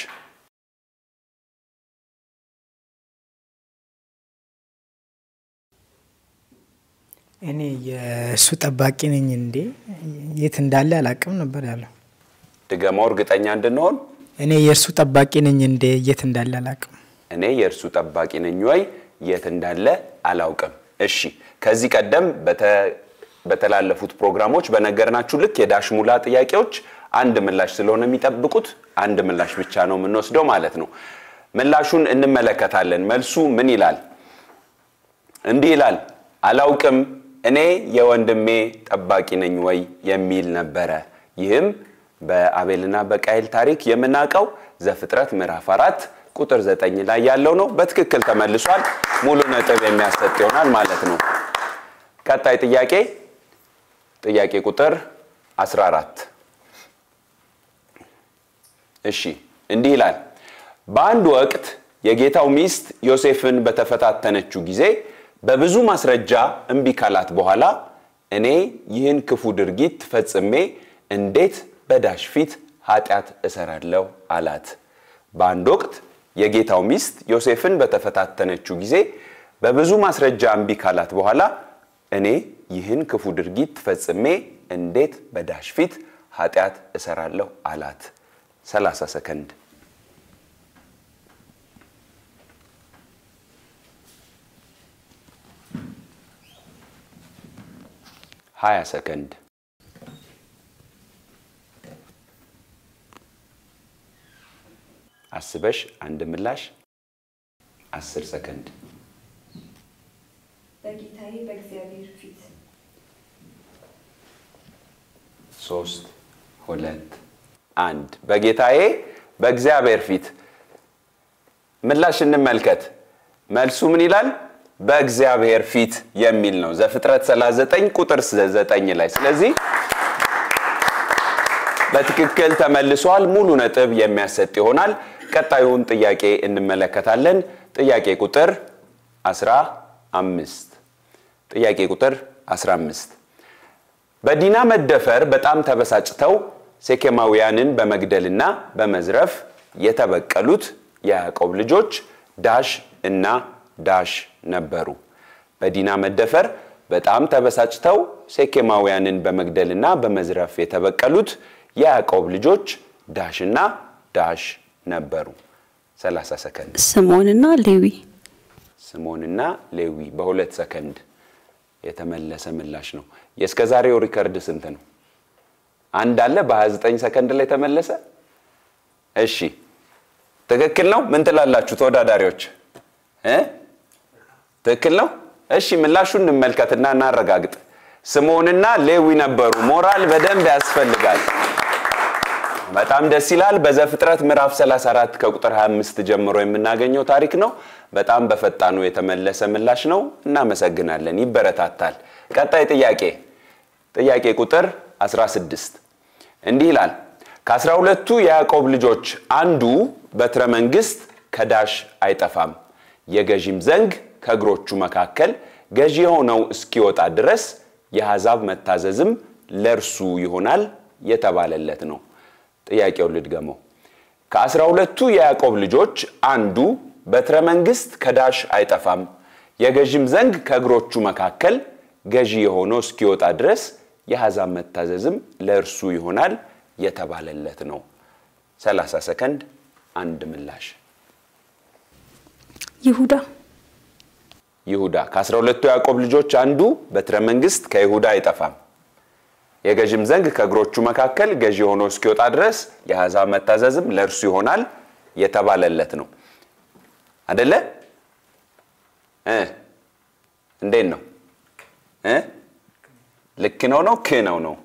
እኔ የእሱ ጠባቂ ነኝ እንዴ የት እንዳለ አላቅም ነበር ያለው። ድገማው እርግጠኛ እንድንሆን እኔ የእርሱ ጠባቂ ነኝ እንዴ የት እንዳለ አላቅም። እኔ የእርሱ ጠባቂ ነኝ ወይ የት እንዳለ አላውቅም። እሺ ከዚህ ቀደም በተላለፉት ፕሮግራሞች በነገርናችሁ ልክ የዳሽ ሙላ ጥያቄዎች አንድ ምላሽ ስለሆነ የሚጠብቁት አንድ ምላሽ ብቻ ነው የምንወስደው ማለት ነው። ምላሹን እንመለከታለን። መልሱ ምን ይላል? እንዲህ ይላል፣ አላውቅም እኔ የወንድሜ ጠባቂ ነኝ ወይ የሚል ነበረ። ይህም በአቤልና በቃይል ታሪክ የምናውቀው ዘፍጥረት ምዕራፍ አራት ቁጥር ዘጠኝ ላይ ያለው ነው። በትክክል ተመልሷል። ሙሉ ነጥብ የሚያሰጥ ይሆናል ማለት ነው። ቀጣይ ጥያቄ ጥያቄ ቁጥር 14 እሺ እንዲህ ይላል። በአንድ ወቅት የጌታው ሚስት ዮሴፍን በተፈታተነችው ጊዜ በብዙ ማስረጃ እምቢ ካላት በኋላ እኔ ይህን ክፉ ድርጊት ፈጽሜ እንዴት በዳሽ ፊት ኃጢአት እሰራለሁ አላት። በአንድ ወቅት የጌታው ሚስት ዮሴፍን በተፈታተነችው ጊዜ በብዙ ማስረጃ እምቢ ካላት በኋላ እኔ ይህን ክፉ ድርጊት ፈጽሜ እንዴት በዳሽ ፊት ኃጢአት እሰራለሁ አላት። 30 ሰከንድ ሀያ ሰከንድ አስበሽ አንድ ምላሽ አስር ሰከንድ በጌታዬ በእግዚአብሔር ፊት ሶስት ሁለት አንድ በጌታዬ በእግዚአብሔር ፊት ምላሽ እንመልከት መልሱ ምን ይላል በእግዚአብሔር ፊት የሚል ነው ዘፍጥረት 39 ቁጥር 9 ላይ ስለዚህ በትክክል ተመልሷል ሙሉ ነጥብ የሚያሰጥ ይሆናል ቀጣዩን ጥያቄ እንመለከታለን ጥያቄ ቁጥር 15 ጥያቄ ቁጥር 15 በዲና መደፈር በጣም ተበሳጭተው ሴኬማውያንን በመግደልና በመዝረፍ የተበቀሉት የያዕቆብ ልጆች ዳሽ እና ዳሽ ነበሩ። በዲና መደፈር በጣም ተበሳጭተው ሴኬማውያንን በመግደልና በመዝረፍ የተበቀሉት የያዕቆብ ልጆች ዳሽና ዳሽ ነበሩ። 30 ሰከንድ። ስምዖንና ሌዊ ስምዖንና ሌዊ በሁለት ሰከንድ የተመለሰ ምላሽ ነው። የእስከ ዛሬው ሪከርድ ስንት ነው? አንድ አለ በ29 ሰከንድ ላይ ተመለሰ። እሺ ትክክል ነው። ምን ትላላችሁ ተወዳዳሪዎች እ ትክክል ነው። እሺ ምላሹን እንመልከትና እናረጋግጥ። ስምዖንና ሌዊ ነበሩ። ሞራል በደንብ ያስፈልጋል። በጣም ደስ ይላል። በዘፍጥረት ምዕራፍ 34 ከቁጥር 25 ጀምሮ የምናገኘው ታሪክ ነው። በጣም በፈጣኑ የተመለሰ ምላሽ ነው። እናመሰግናለን። ይበረታታል። ቀጣይ ጥያቄ ጥያቄ ቁጥር 16 እንዲህ ይላል ከአስራ ሁለቱ የያዕቆብ ልጆች አንዱ በትረ መንግስት ከዳሽ አይጠፋም፣ የገዢም ዘንግ ከእግሮቹ መካከል ገዢ የሆነው እስኪወጣ ድረስ የአሕዛብ መታዘዝም ለእርሱ ይሆናል የተባለለት ነው። ጥያቄውን ልድገመው። ከአስራ ሁለቱ የያዕቆብ ልጆች አንዱ በትረ መንግስት ከዳሽ አይጠፋም፣ የገዢም ዘንግ ከእግሮቹ መካከል ገዢ የሆነው እስኪወጣ ድረስ የአሕዛብ መታዘዝም ለእርሱ ይሆናል የተባለለት ነው። 30 ሰከንድ አንድ ምላሽ። ይሁዳ ይሁዳ ከአስራ ሁለቱ ያዕቆብ ልጆች አንዱ በትረ መንግስት ከይሁዳ አይጠፋም፣ የገዥም ዘንግ ከእግሮቹ መካከል ገዢ ሆኖ እስኪወጣ ድረስ የአሕዛብ መታዘዝም ለእርሱ ይሆናል የተባለለት ነው። አደለ? እ እንዴት ነው እ ልክ ነው ነው ክ ነው ነው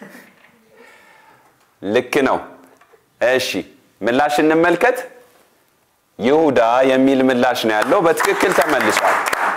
ልክ ነው። እሺ ምላሽ እንመልከት። ይሁዳ የሚል ምላሽ ነው ያለው። በትክክል ተመልሷል።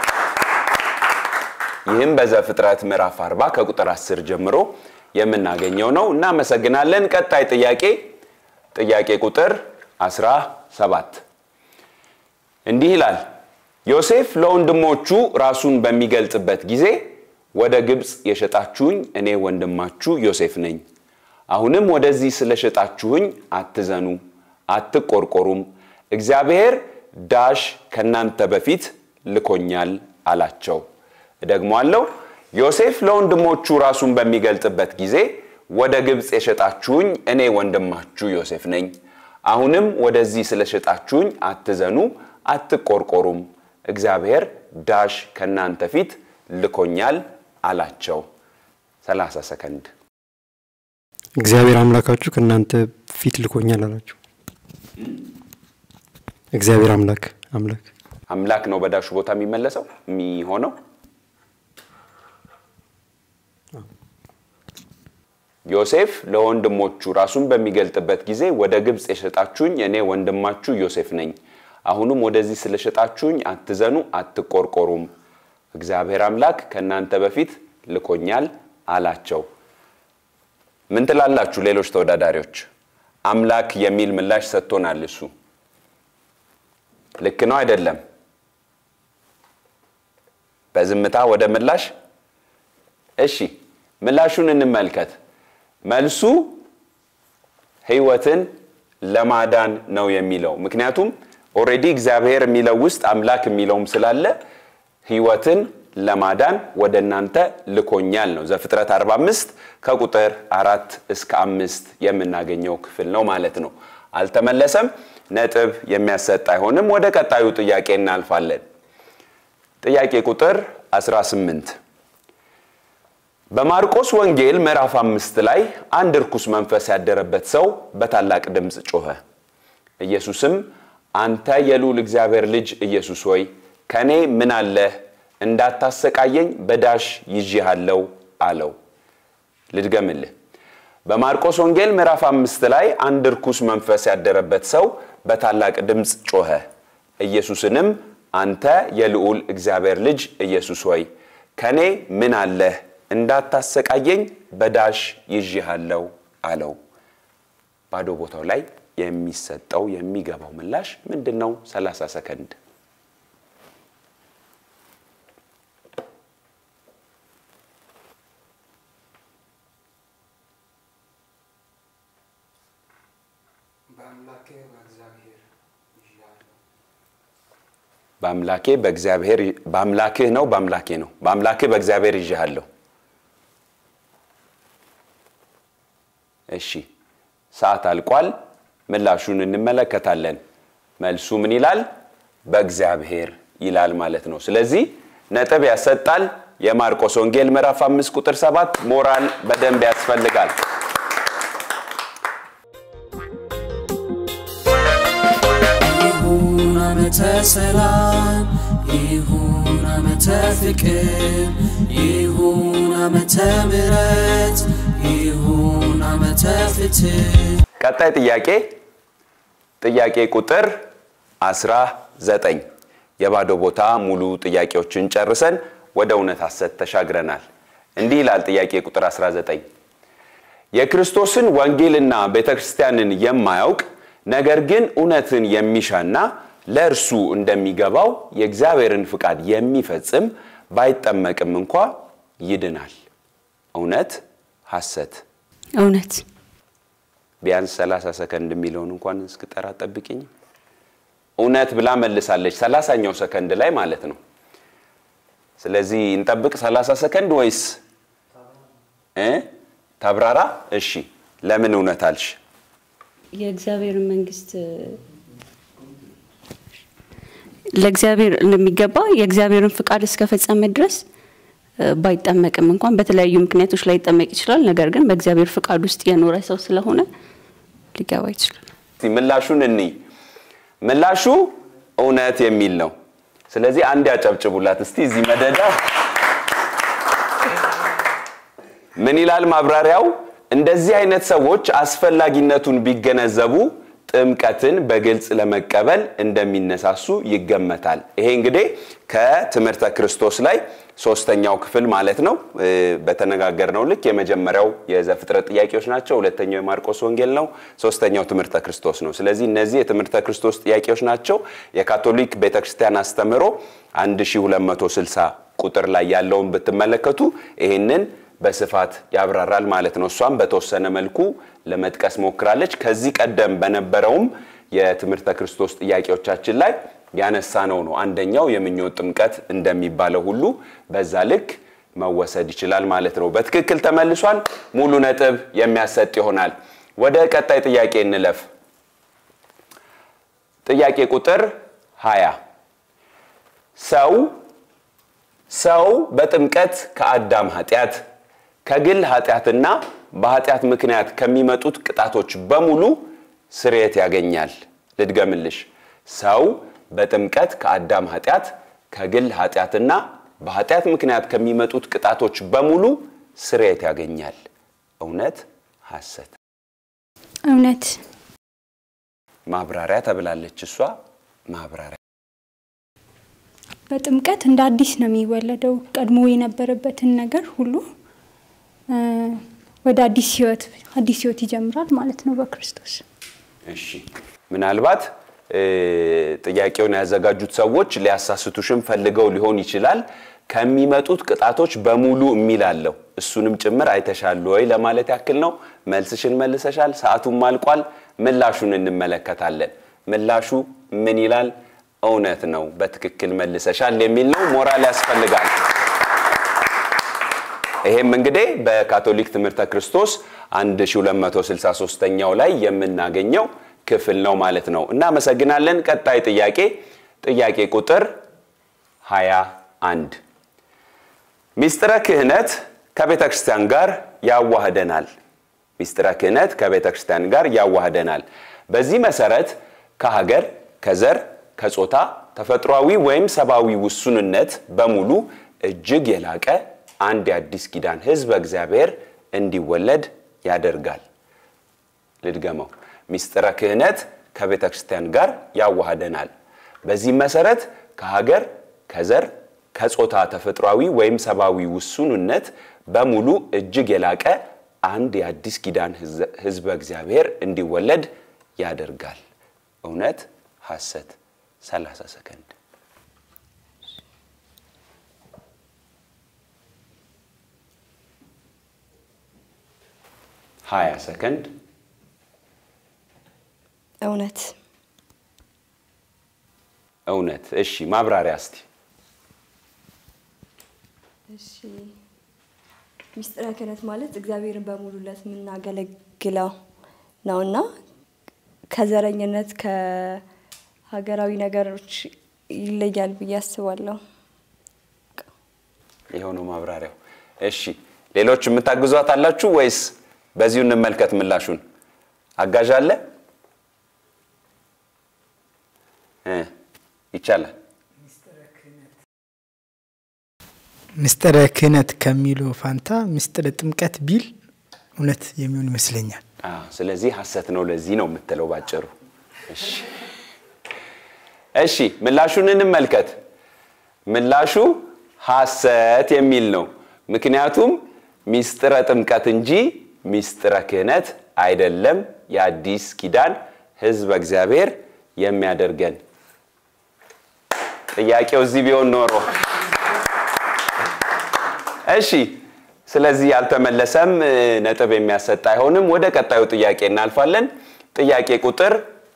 ይህም በዘፍጥረት ምዕራፍ 40 ከቁጥር 10 ጀምሮ የምናገኘው ነው። እናመሰግናለን። ቀጣይ ጥያቄ ጥያቄ ቁጥር 17 እንዲህ ይላል። ዮሴፍ ለወንድሞቹ ራሱን በሚገልጽበት ጊዜ ወደ ግብፅ የሸጣችሁኝ እኔ ወንድማችሁ ዮሴፍ ነኝ አሁንም ወደዚህ ስለሸጣችሁኝ አትዘኑ፣ አትቆርቆሩም። እግዚአብሔር ዳሽ ከእናንተ በፊት ልኮኛል አላቸው። እደግማለሁ። ዮሴፍ ለወንድሞቹ ራሱን በሚገልጽበት ጊዜ ወደ ግብፅ የሸጣችሁኝ እኔ ወንድማችሁ ዮሴፍ ነኝ። አሁንም ወደዚህ ስለሸጣችሁኝ አትዘኑ፣ አትቆርቆሩም። እግዚአብሔር ዳሽ ከእናንተ ፊት ልኮኛል አላቸው። 30 ሰከንድ እግዚአብሔር አምላካችሁ ከእናንተ ፊት ልኮኛል አላችሁ። እግዚአብሔር አምላክ አምላክ አምላክ ነው በዳሹ ቦታ የሚመለሰው የሚሆነው። ዮሴፍ ለወንድሞቹ ራሱን በሚገልጥበት ጊዜ ወደ ግብፅ የሸጣችሁኝ እኔ ወንድማችሁ ዮሴፍ ነኝ። አሁንም ወደዚህ ስለሸጣችሁኝ አትዘኑ፣ አትቆርቆሩም። እግዚአብሔር አምላክ ከእናንተ በፊት ልኮኛል አላቸው። ምን ትላላችሁ ሌሎች ተወዳዳሪዎች? አምላክ የሚል ምላሽ ሰጥቶናል። እሱ ልክ ነው አይደለም? በዝምታ ወደ ምላሽ። እሺ ምላሹን እንመልከት። መልሱ ሕይወትን ለማዳን ነው የሚለው ምክንያቱም ኦልሬዲ እግዚአብሔር የሚለው ውስጥ አምላክ የሚለውም ስላለ ሕይወትን ለማዳን ወደ እናንተ ልኮኛል ነው። ዘፍጥረት 45 ከቁጥር አራት እስከ አምስት የምናገኘው ክፍል ነው ማለት ነው። አልተመለሰም። ነጥብ የሚያሰጥ አይሆንም። ወደ ቀጣዩ ጥያቄ እናልፋለን። ጥያቄ ቁጥር 18 በማርቆስ ወንጌል ምዕራፍ አምስት ላይ አንድ እርኩስ መንፈስ ያደረበት ሰው በታላቅ ድምፅ ጮኸ፣ ኢየሱስም አንተ የልዑል እግዚአብሔር ልጅ ኢየሱስ ሆይ ከእኔ ምን አለህ? እንዳታሰቃየኝ በዳሽ ይዤሃለሁ አለው። ልድገምልህ። በማርቆስ ወንጌል ምዕራፍ አምስት ላይ አንድ ርኩስ መንፈስ ያደረበት ሰው በታላቅ ድምፅ ጮኸ። ኢየሱስንም አንተ የልዑል እግዚአብሔር ልጅ ኢየሱስ ሆይ ከእኔ ምን አለህ? እንዳታሰቃየኝ በዳሽ ይዤሃለሁ አለው። ባዶ ቦታው ላይ የሚሰጠው የሚገባው ምላሽ ምንድን ነው? 30 ሰከንድ በአምላኬ በእግዚአብሔር በአምላክህ ነው በአምላኬ ነው በአምላክህ በእግዚአብሔር ይዤሃለሁ። እሺ ሰዓት አልቋል። ምላሹን እንመለከታለን። መልሱ ምን ይላል? በእግዚአብሔር ይላል ማለት ነው። ስለዚህ ነጥብ ያሰጣል። የማርቆስ ወንጌል ምዕራፍ አምስት ቁጥር ሰባት ሞራል በደንብ ያስፈልጋል። ይሁን ዓመተ ሰላም ይሁን ዓመተ ፍቅር ይሁን ዓመተ ምሕረት ይሁን ዓመተ ፍትህ ቀጣይ ጥያቄ ጥያቄ ቁጥር 19 የባዶ ቦታ ሙሉ ጥያቄዎችን ጨርሰን ወደ እውነት ሐሰት ተሻግረናል። እንዲህ ይላል ጥያቄ ቁጥር 19 የክርስቶስን ወንጌልና ቤተ ክርስቲያንን የማያውቅ ነገር ግን እውነትን የሚሻና ለእርሱ እንደሚገባው የእግዚአብሔርን ፍቃድ የሚፈጽም ባይጠመቅም እንኳ ይድናል። እውነት ሐሰት? እውነት ቢያንስ 30 ሰከንድ የሚለውን እንኳን እስክጠራ ጠብቅኝ። እውነት ብላ መልሳለች፣ ሰላሳኛው ሰከንድ ላይ ማለት ነው። ስለዚህ እንጠብቅ 30 ሰከንድ ወይስ እ ታብራራ? እሺ፣ ለምን እውነት አልሽ? የእግዚአብሔር መንግስት ለእግዚአብሔር እንደሚገባ የእግዚአብሔርን ፍቃድ እስከፈጸመ ድረስ እ፣ ባይጠመቅም እንኳን በተለያዩ ምክንያቶች ላይ ይጠመቅ ይችላል። ነገር ግን በእግዚአብሔር ፍቃድ ውስጥ የኖረ ሰው ስለሆነ ሊገባ ይችላል። እስቲ ምላሹን እንይ። ምላሹ እውነት የሚል ነው። ስለዚህ አንድ ያጨብጭቡላት እስቲ እዚህ መደዳ ምን ይላል ማብራሪያው? እንደዚህ አይነት ሰዎች አስፈላጊነቱን ቢገነዘቡ ጥምቀትን በግልጽ ለመቀበል እንደሚነሳሱ ይገመታል። ይሄ እንግዲህ ከትምህርተ ክርስቶስ ላይ ሶስተኛው ክፍል ማለት ነው። እ፣ በተነጋገርነው ልክ የመጀመሪያው የዘፍጥረት ጥያቄዎች ናቸው። ሁለተኛው የማርቆስ ወንጌል ነው። ሶስተኛው ትምህርተ ክርስቶስ ነው። ስለዚህ እነዚህ የትምህርተ ክርስቶስ ጥያቄዎች ናቸው። የካቶሊክ ቤተክርስቲያን አስተምህሮ 1260 ቁጥር ላይ ያለውን ብትመለከቱ ይህንን በስፋት ያብራራል ማለት ነው። እሷም በተወሰነ መልኩ ለመጥቀስ ሞክራለች። ከዚህ ቀደም በነበረውም የትምህርተ ክርስቶስ ጥያቄዎቻችን ላይ ያነሳነው ነው። አንደኛው የምኞት ጥምቀት እንደሚባለው ሁሉ በዛ ልክ መወሰድ ይችላል ማለት ነው። በትክክል ተመልሷል። ሙሉ ነጥብ የሚያሰጥ ይሆናል። ወደ ቀጣይ ጥያቄ እንለፍ። ጥያቄ ቁጥር 20 ሰው ሰው በጥምቀት ከአዳም ኃጢአት ከግል ኃጢአትና በኃጢአት ምክንያት ከሚመጡት ቅጣቶች በሙሉ ስርየት ያገኛል። ልድገምልሽ። ሰው በጥምቀት ከአዳም ኃጢአት ከግል ኃጢአትና በኃጢአት ምክንያት ከሚመጡት ቅጣቶች በሙሉ ስርየት ያገኛል። እውነት ሐሰት? እውነት ማብራሪያ ተብላለች እሷ። ማብራሪያ በጥምቀት እንደ አዲስ ነው የሚወለደው። ቀድሞ የነበረበትን ነገር ሁሉ እ፣ ወደ አዲስ ህይወት አዲስ ህይወት ይጀምራል ማለት ነው በክርስቶስ። እሺ ምናልባት እ፣ ጥያቄውን ያዘጋጁት ሰዎች ሊያሳስቱሽም ፈልገው ሊሆን ይችላል። ከሚመጡት ቅጣቶች በሙሉ የሚል አለው። እሱንም ጭምር አይተሻል ወይ ለማለት ያክል ነው። መልስሽን መልሰሻል። ሰዓቱም አልቋል። ምላሹን እንመለከታለን። ምላሹ ምን ይላል? እውነት ነው፣ በትክክል መልሰሻል የሚል ነው። ሞራል ያስፈልጋል። ይሄም እንግዲህ በካቶሊክ ትምህርተ ክርስቶስ 1263ኛው ላይ የምናገኘው ክፍል ነው ማለት ነው። እናመሰግናለን። ቀጣይ ጥያቄ ጥያቄ ቁጥር 21 ሚስጥረ ክህነት ከቤተ ክርስቲያን ጋር ያዋህደናል። ሚስጥረ ክህነት ከቤተ ክርስቲያን ጋር ያዋህደናል። በዚህ መሰረት ከሀገር፣ ከዘር፣ ከጾታ፣ ተፈጥሯዊ ወይም ሰብአዊ ውሱንነት በሙሉ እጅግ የላቀ አንድ የአዲስ ኪዳን ሕዝበ እግዚአብሔር እንዲወለድ ያደርጋል። ልድገመው። ሚስጥረ ክህነት ከቤተ ክርስቲያን ጋር ያዋህደናል። በዚህም መሰረት ከሀገር፣ ከዘር፣ ከጾታ ተፈጥሯዊ ወይም ሰብአዊ ውሱንነት በሙሉ እጅግ የላቀ አንድ የአዲስ ኪዳን ሕዝበ እግዚአብሔር እንዲወለድ ያደርጋል። እውነት፣ ሐሰት። 30 ሰከንድ። ሀያ ሰከንድ። እውነት እውነት። እሺ፣ ማብራሪያ እስቲ። እሺ ሚስጥረ ክህነት ማለት እግዚአብሔርን በሙሉለት የምናገለግለው ነውና ከዘረኝነት ከሀገራዊ ነገሮች ይለያል ብዬ አስባለሁ። ይኸው ነው ማብራሪያው። እሺ ሌሎች የምታግዟት አላችሁ ወይስ በዚሁ እንመልከት ምላሹን? አጋዥ አለ? እ ይቻላል። ምስጢረ ክህነት ከሚለው ፋንታ ምስጢረ ጥምቀት ቢል እውነት የሚሆን ይመስለኛል። አዎ፣ ስለዚህ ሐሰት ነው ለዚህ ነው የምትለው ባጭሩ። እሺ እሺ ምላሹን እንመልከት። ምላሹ ሐሰት የሚል ነው። ምክንያቱም ሚስጥረ ጥምቀት እንጂ ሚስጥረ ክህነት አይደለም የአዲስ ኪዳን ሕዝበ እግዚአብሔር የሚያደርገን። ጥያቄው እዚህ ቢሆን ኖሮ እሺ። ስለዚህ ያልተመለሰም ነጥብ የሚያሰጥ አይሆንም። ወደ ቀጣዩ ጥያቄ እናልፋለን። ጥያቄ ቁጥር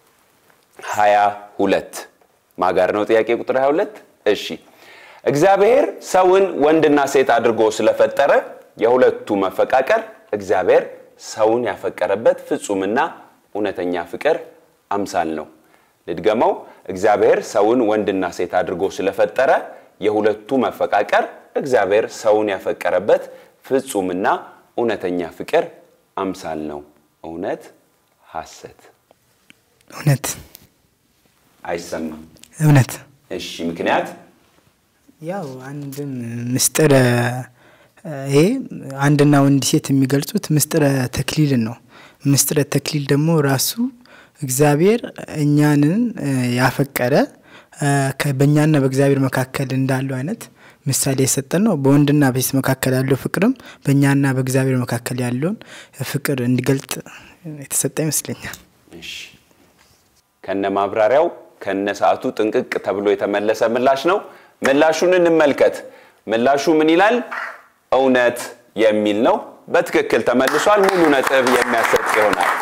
22 ማጋር ነው። ጥያቄ ቁጥር 22 እሺ። እግዚአብሔር ሰውን ወንድና ሴት አድርጎ ስለፈጠረ የሁለቱ መፈቃቀር እግዚአብሔር ሰውን ያፈቀረበት ፍጹምና እውነተኛ ፍቅር አምሳል ነው። ልድገመው። እግዚአብሔር ሰውን ወንድና ሴት አድርጎ ስለፈጠረ የሁለቱ መፈቃቀር እግዚአብሔር ሰውን ያፈቀረበት ፍጹምና እውነተኛ ፍቅር አምሳል ነው። እውነት፣ ሐሰት? እውነት አይሰማም። እውነት እሺ፣ ምክንያት ያው አንድም ምስጢረ ይሄ አንድና ወንድ ሴት የሚገልጹት ምስጢረ ተክሊልን ነው። ምስጢረ ተክሊል ደግሞ ራሱ እግዚአብሔር እኛንን ያፈቀረ በእኛና በእግዚአብሔር መካከል እንዳለው አይነት ምሳሌ የሰጠን ነው። በወንድና በሴት መካከል ያለው ፍቅርም በእኛና በእግዚአብሔር መካከል ያለውን ፍቅር እንዲገልጥ የተሰጠ ይመስለኛል። እሺ፣ ከነ ማብራሪያው ከነ ሰዓቱ ጥንቅቅ ተብሎ የተመለሰ ምላሽ ነው። ምላሹን እንመልከት። ምላሹ ምን ይላል? እውነት የሚል ነው። በትክክል ተመልሷል። ሙሉ ነጥብ የሚያሰጥ ይሆናል።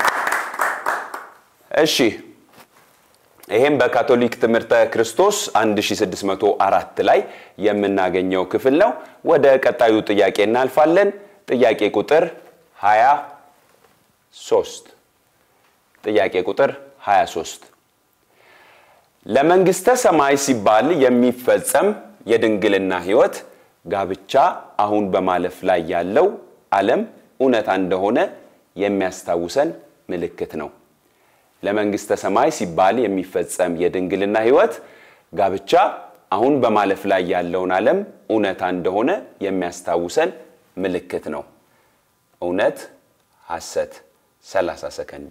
እሺ ይሄም በካቶሊክ ትምህርተ ክርስቶስ 1604 ላይ የምናገኘው ክፍል ነው። ወደ ቀጣዩ ጥያቄ እናልፋለን። ጥያቄ ቁጥር 23 ጥያቄ ቁጥር 23 ለመንግስተ ሰማይ ሲባል የሚፈጸም የድንግልና ሕይወት ጋብቻ አሁን በማለፍ ላይ ያለው ዓለም እውነታ እንደሆነ የሚያስታውሰን ምልክት ነው። ለመንግስተ ሰማይ ሲባል የሚፈጸም የድንግልና ሕይወት ጋብቻ አሁን በማለፍ ላይ ያለውን ዓለም እውነታ እንደሆነ የሚያስታውሰን ምልክት ነው። እውነት፣ ሐሰት? 30 ሰከንድ።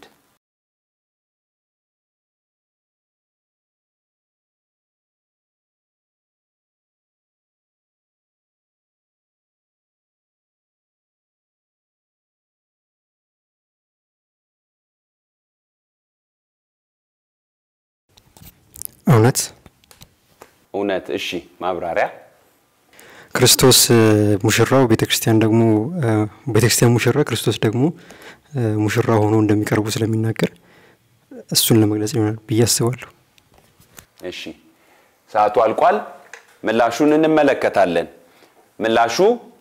እውነት እውነት። እሺ፣ ማብራሪያ ክርስቶስ ሙሽራው ቤተ ክርስቲያን ደግሞ ቤተ ክርስቲያን ሙሽራ ክርስቶስ ደግሞ ሙሽራ ሆኖ እንደሚቀርቡ ስለሚናገር እሱን ለመግለጽ ይሆናል ብዬ አስባለሁ። እሺ፣ ሰዓቱ አልቋል። ምላሹን እንመለከታለን። ምላሹ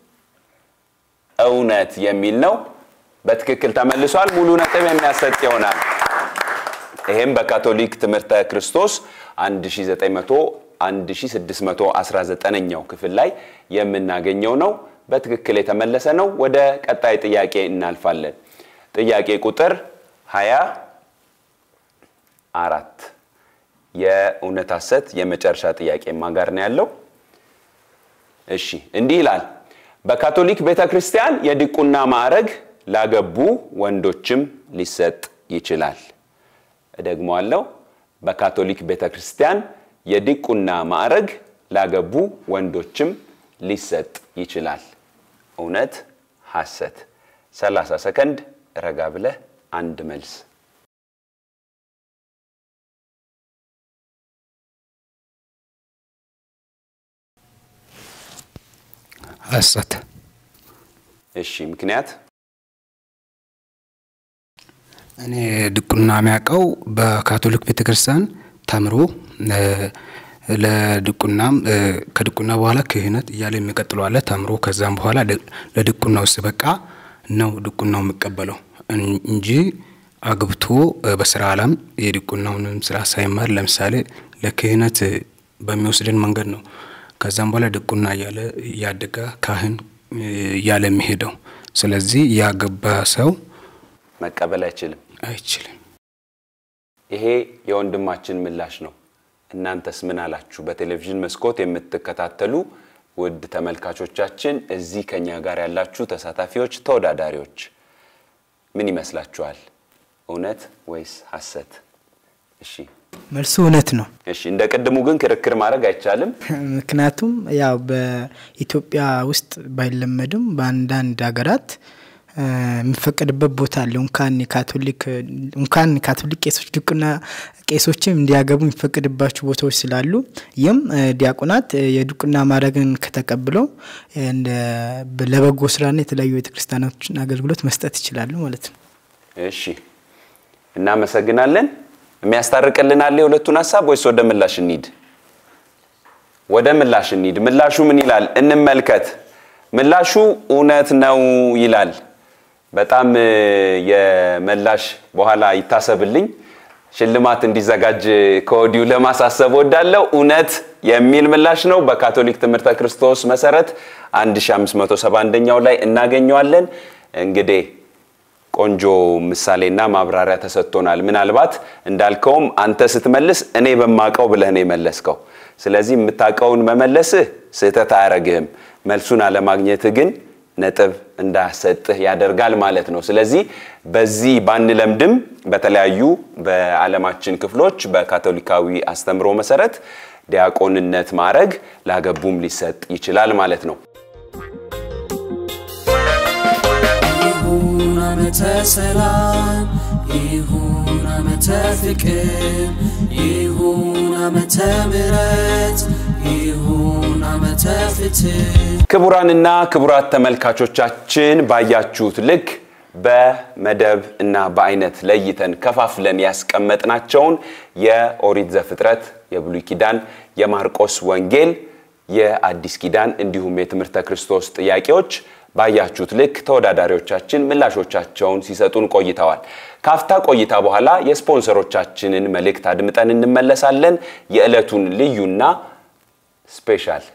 እውነት የሚል ነው። በትክክል ተመልሷል። ሙሉ ነጥብ የሚያሰጥ ይሆናል። ይሄም በካቶሊክ ትምህርተ ክርስቶስ 1900 1619ኛው ክፍል ላይ የምናገኘው ነው። በትክክል የተመለሰ ነው። ወደ ቀጣይ ጥያቄ እናልፋለን። ጥያቄ ቁጥር 20 አራት የእውነት ሐሰት የመጨረሻ ጥያቄ ማን ጋር ነው ያለው? እሺ እንዲህ ይላል። በካቶሊክ ቤተ ክርስቲያን የዲቁና ማዕረግ ላገቡ ወንዶችም ሊሰጥ ይችላል። እደግመዋለሁ። በካቶሊክ ቤተ ክርስቲያን የዲቁና ማዕረግ ላገቡ ወንዶችም ሊሰጥ ይችላል። እውነት ሐሰት? 30 ሰከንድ ረጋ ብለህ አንድ መልስ ሐሰት። እሺ ምክንያት? እኔ ድቁና የሚያውቀው በካቶሊክ ቤተክርስቲያን ተምሮ ለድቁናም ከድቁና በኋላ ክህነት እያለ የሚቀጥለው አለ ተምሮ ከዛም በኋላ ለድቁናው ሲበቃ ነው ድቁናው የሚቀበለው እንጂ አግብቶ በስራ ዓለም የድቁናውንም ስራ ሳይማር ለምሳሌ ለክህነት በሚወስድን መንገድ ነው ከዛም በኋላ ድቁና እያለ እያደገ ካህን እያለ የሚሄደው። ስለዚህ ያገባ ሰው መቀበል አይችልም አይችልም። ይሄ የወንድማችን ምላሽ ነው። እናንተስ ምን አላችሁ? በቴሌቪዥን መስኮት የምትከታተሉ ውድ ተመልካቾቻችን፣ እዚህ ከኛ ጋር ያላችሁ ተሳታፊዎች፣ ተወዳዳሪዎች ምን ይመስላችኋል? እውነት ወይስ ሐሰት? እሺ መልሱ እውነት ነው። እሺ፣ እንደ ቅድሙ ግን ክርክር ማድረግ አይቻልም። ምክንያቱም ያው በኢትዮጵያ ውስጥ ባይለመድም በአንዳንድ ሀገራት የሚፈቀድበት ቦታ አለ። እንኳን የካቶሊክ እንኳን ካቶሊክ ቄሶች ድቁና ቄሶችም እንዲያገቡ የሚፈቀድባቸው ቦታዎች ስላሉ ይህም ዲያቆናት የድቁና ማዕረግን ከተቀብለው ለበጎ ስራና የተለያዩ ቤተክርስቲያኖችን አገልግሎት መስጠት ይችላሉ ማለት ነው። እሺ፣ እናመሰግናለን። የሚያስታርቅልን አለ የሁለቱን ሀሳብ ወይስ ወደ ምላሽ እንሂድ? ወደ ምላሽ እንሂድ። ምላሹ ምን ይላል? እንመልከት። ምላሹ እውነት ነው ይላል። በጣም የመላሽ በኋላ ይታሰብልኝ ሽልማት እንዲዘጋጅ ከወዲሁ ለማሳሰብ ወዳለው እውነት የሚል ምላሽ ነው። በካቶሊክ ትምህርተ ክርስቶስ መሰረት 1571ኛው ላይ እናገኘዋለን። እንግዲህ ቆንጆ ምሳሌና ማብራሪያ ተሰጥቶናል። ምናልባት እንዳልከውም አንተ ስትመልስ እኔ በማቀው ብለህ ነው የመለስከው። ስለዚህ የምታውቀውን መመለስህ ስህተት አያረግህም። መልሱን አለማግኘትህ ግን ነጥብ እንዳሰጥህ ያደርጋል ማለት ነው። ስለዚህ በዚህ ባንለምድም በተለያዩ በዓለማችን ክፍሎች በካቶሊካዊ አስተምሮ መሰረት ዲያቆንነት ማዕረግ ላገቡም ሊሰጥ ይችላል ማለት ነው። ይሁን ዓመተ ሰላም ይሁን ዓመተ ፍቅር ይሁን ዓመተ ምሕረት ይሁን ዓመተ ፍትህ ክቡራንና ክቡራት ተመልካቾቻችን ባያችሁት ልክ በመደብ እና በአይነት ለይተን ከፋፍለን ያስቀመጥናቸውን የኦሪት ዘፍጥረት፣ የብሉይ ኪዳን፣ የማርቆስ ወንጌል፣ የአዲስ ኪዳን እንዲሁም የትምህርተ ክርስቶስ ጥያቄዎች ባያችሁት ልክ ተወዳዳሪዎቻችን ምላሾቻቸውን ሲሰጡን ቆይተዋል። ካፍታ ቆይታ በኋላ የስፖንሰሮቻችንን መልእክት አድምጠን እንመለሳለን። የዕለቱን ልዩና ስፔሻል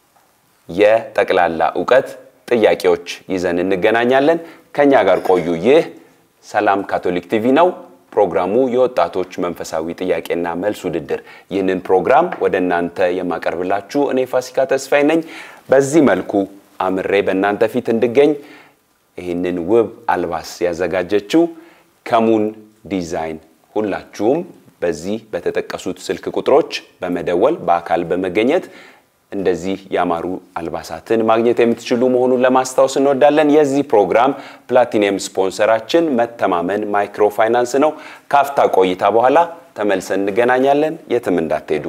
የጠቅላላ እውቀት ጥያቄዎች ይዘን እንገናኛለን። ከኛ ጋር ቆዩ። ይህ ሰላም ካቶሊክ ቲቪ ነው። ፕሮግራሙ የወጣቶች መንፈሳዊ ጥያቄና መልስ ውድድር። ይህንን ፕሮግራም ወደ እናንተ የማቀርብላችሁ እኔ ፋሲካ ተስፋዬ ነኝ። በዚህ መልኩ አምሬ በእናንተ ፊት እንድገኝ ይህንን ውብ አልባስ ያዘጋጀችው ከሙን ዲዛይን። ሁላችሁም በዚህ በተጠቀሱት ስልክ ቁጥሮች በመደወል በአካል በመገኘት እንደዚህ ያማሩ አልባሳትን ማግኘት የምትችሉ መሆኑን ለማስታወስ እንወዳለን። የዚህ ፕሮግራም ፕላቲኒየም ስፖንሰራችን መተማመን ማይክሮ ፋይናንስ ነው። ካፍታ ቆይታ በኋላ ተመልሰን እንገናኛለን። የትም እንዳትሄዱ።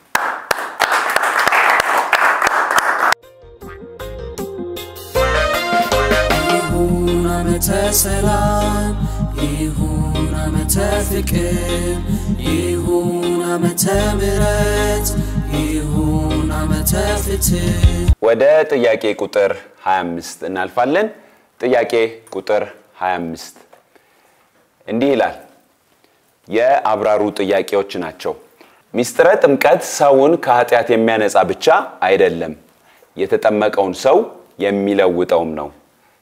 ይሁን ዓመተ ሰላም ይሁን ዓመተ ፍቅር ይሁን ዓመተ ምሕረት ይሁን ዓመተ ፍትህ ወደ ጥያቄ ቁጥር 25 እናልፋለን። ጥያቄ ቁጥር 25 እንዲህ ይላል። የአብራሩ ጥያቄዎች ናቸው። ሚስጥረ ጥምቀት ሰውን ከኃጢአት የሚያነጻ ብቻ አይደለም፣ የተጠመቀውን ሰው የሚለውጠውም ነው።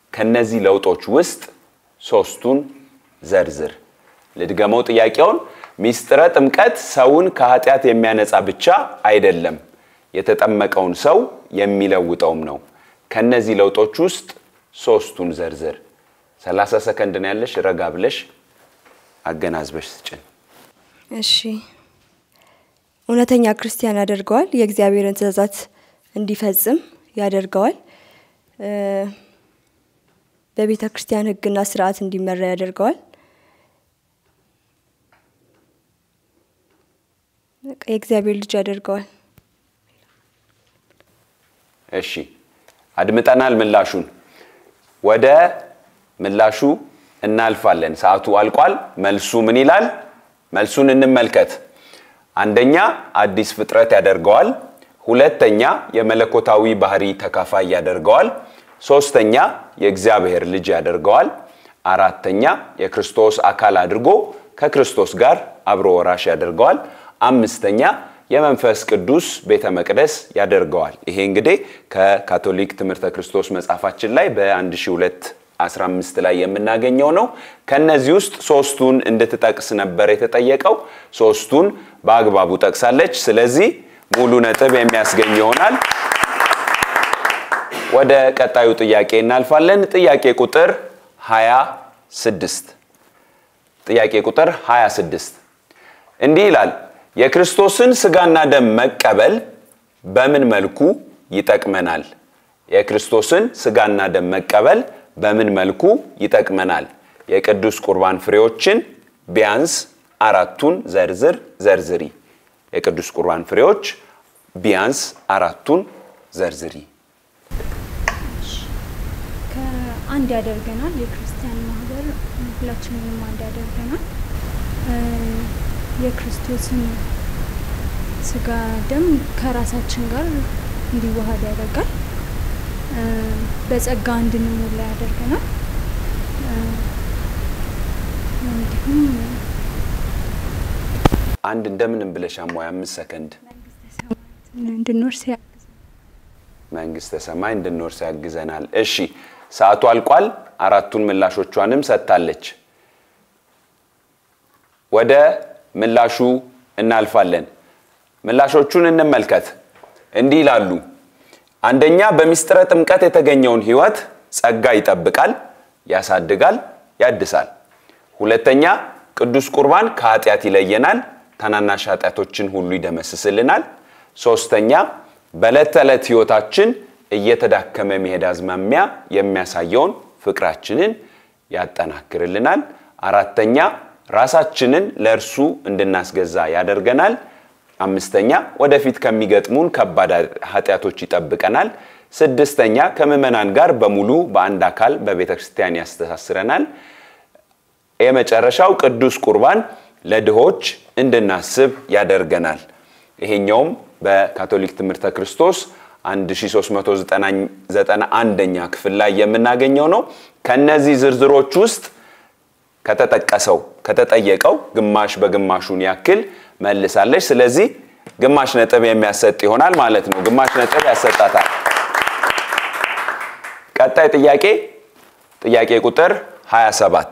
ከነዚህ ለውጦች ውስጥ ሶስቱን ዘርዝር። ልድገመው ጥያቄውን። ሚስጥረ ጥምቀት ሰውን ከኃጢአት የሚያነጻ ብቻ አይደለም፣ የተጠመቀውን ሰው የሚለውጠውም ነው። ከነዚህ ለውጦች ውስጥ ሶስቱን ዘርዝር። 30 ሰከንድ ነው ያለሽ። ረጋ ብለሽ አገናዝበሽ ስጭን። እሺ እውነተኛ ክርስቲያን ያደርገዋል። የእግዚአብሔርን ትእዛዛት እንዲፈጽም ያደርገዋል። እ፣ በቤተ ክርስቲያን ሕግና ስርዓት እንዲመራ ያደርገዋል። በቃ የእግዚአብሔር ልጅ ያደርገዋል። እሺ አድምጠናል ምላሹን። ወደ ምላሹ እናልፋለን። ሰዓቱ አልቋል። መልሱ ምን ይላል? መልሱን እንመልከት። አንደኛ አዲስ ፍጥረት ያደርገዋል። ሁለተኛ የመለኮታዊ ባህሪ ተካፋይ ያደርገዋል። ሶስተኛ የእግዚአብሔር ልጅ ያደርገዋል። አራተኛ የክርስቶስ አካል አድርጎ ከክርስቶስ ጋር አብሮ ወራሽ ያደርገዋል። አምስተኛ የመንፈስ ቅዱስ ቤተ መቅደስ ያደርገዋል። ይሄ እንግዲህ ከካቶሊክ ትምህርተ ክርስቶስ መጽሐፋችን ላይ በ1215 ላይ የምናገኘው ነው። ከነዚህ ውስጥ ሶስቱን እንድትጠቅስ ነበር የተጠየቀው። ሶስቱን በአግባቡ ጠቅሳለች። ስለዚህ ሙሉ ነጥብ የሚያስገኝ ይሆናል። ወደ ቀጣዩ ጥያቄ እናልፋለን። ጥያቄ ቁጥር 26 ጥያቄ ቁጥር 26 እንዲህ ይላል የክርስቶስን ስጋና ደም መቀበል በምን መልኩ ይጠቅመናል? የክርስቶስን ስጋና ደም መቀበል በምን መልኩ ይጠቅመናል? የቅዱስ ቁርባን ፍሬዎችን ቢያንስ አራቱን ዘርዝር ዘርዝሪ። የቅዱስ ቁርባን ፍሬዎች ቢያንስ አራቱን ዘርዝሪ። ከአንድ ያደርገናል። የክርስቲያን ማህበር ሁላችንንም አንድ ያደርገናል። እ፣ የክርስቶስን ስጋ ደም ከራሳችን ጋር እንዲዋሃድ ያደርጋል። እ፣ በጸጋ እንድንሞላ ያደርገናል። እ፣ እንዲሁም አንድ እንደምንም ብለሽ አሟይ አምስት ሰከንድ እንድንወርስ ያ መንግስተ ሰማይ እንድንወርስ ያግዘናል። እሺ ሰዓቱ አልቋል። አራቱን ምላሾቿንም ሰጥታለች። ወደ ምላሹ እናልፋለን። ምላሾቹን እንመልከት። እንዲህ ይላሉ። አንደኛ በሚስጥረ ጥምቀት የተገኘውን ሕይወት ጸጋ ይጠብቃል፣ ያሳድጋል፣ ያድሳል። ሁለተኛ ቅዱስ ቁርባን ከኃጢአት ይለየናል፣ ታናናሽ ኃጢአቶችን ሁሉ ይደመስስልናል። ሶስተኛ በዕለት ተዕለት ሕይወታችን እየተዳከመ መሄድ አዝማሚያ የሚያሳየውን ፍቅራችንን ያጠናክርልናል። አራተኛ ራሳችንን ለእርሱ እንድናስገዛ ያደርገናል። አምስተኛ ወደፊት ከሚገጥሙን ከባድ ኃጢአቶች ይጠብቀናል። ስድስተኛ ከምዕመናን ጋር በሙሉ በአንድ አካል በቤተ ክርስቲያን ያስተሳስረናል። የመጨረሻው ቅዱስ ቁርባን ለድሆች እንድናስብ ያደርገናል። ይሄኛውም በካቶሊክ ትምህርተ ክርስቶስ 1391ኛ ክፍል ላይ የምናገኘው ነው። ከነዚህ ዝርዝሮች ውስጥ ከተጠቀሰው ከተጠየቀው ግማሽ በግማሹን ያክል መልሳለች። ስለዚህ ግማሽ ነጥብ የሚያሰጥ ይሆናል ማለት ነው። ግማሽ ነጥብ ያሰጣታል። ቀጣይ ጥያቄ ጥያቄ ቁጥር 27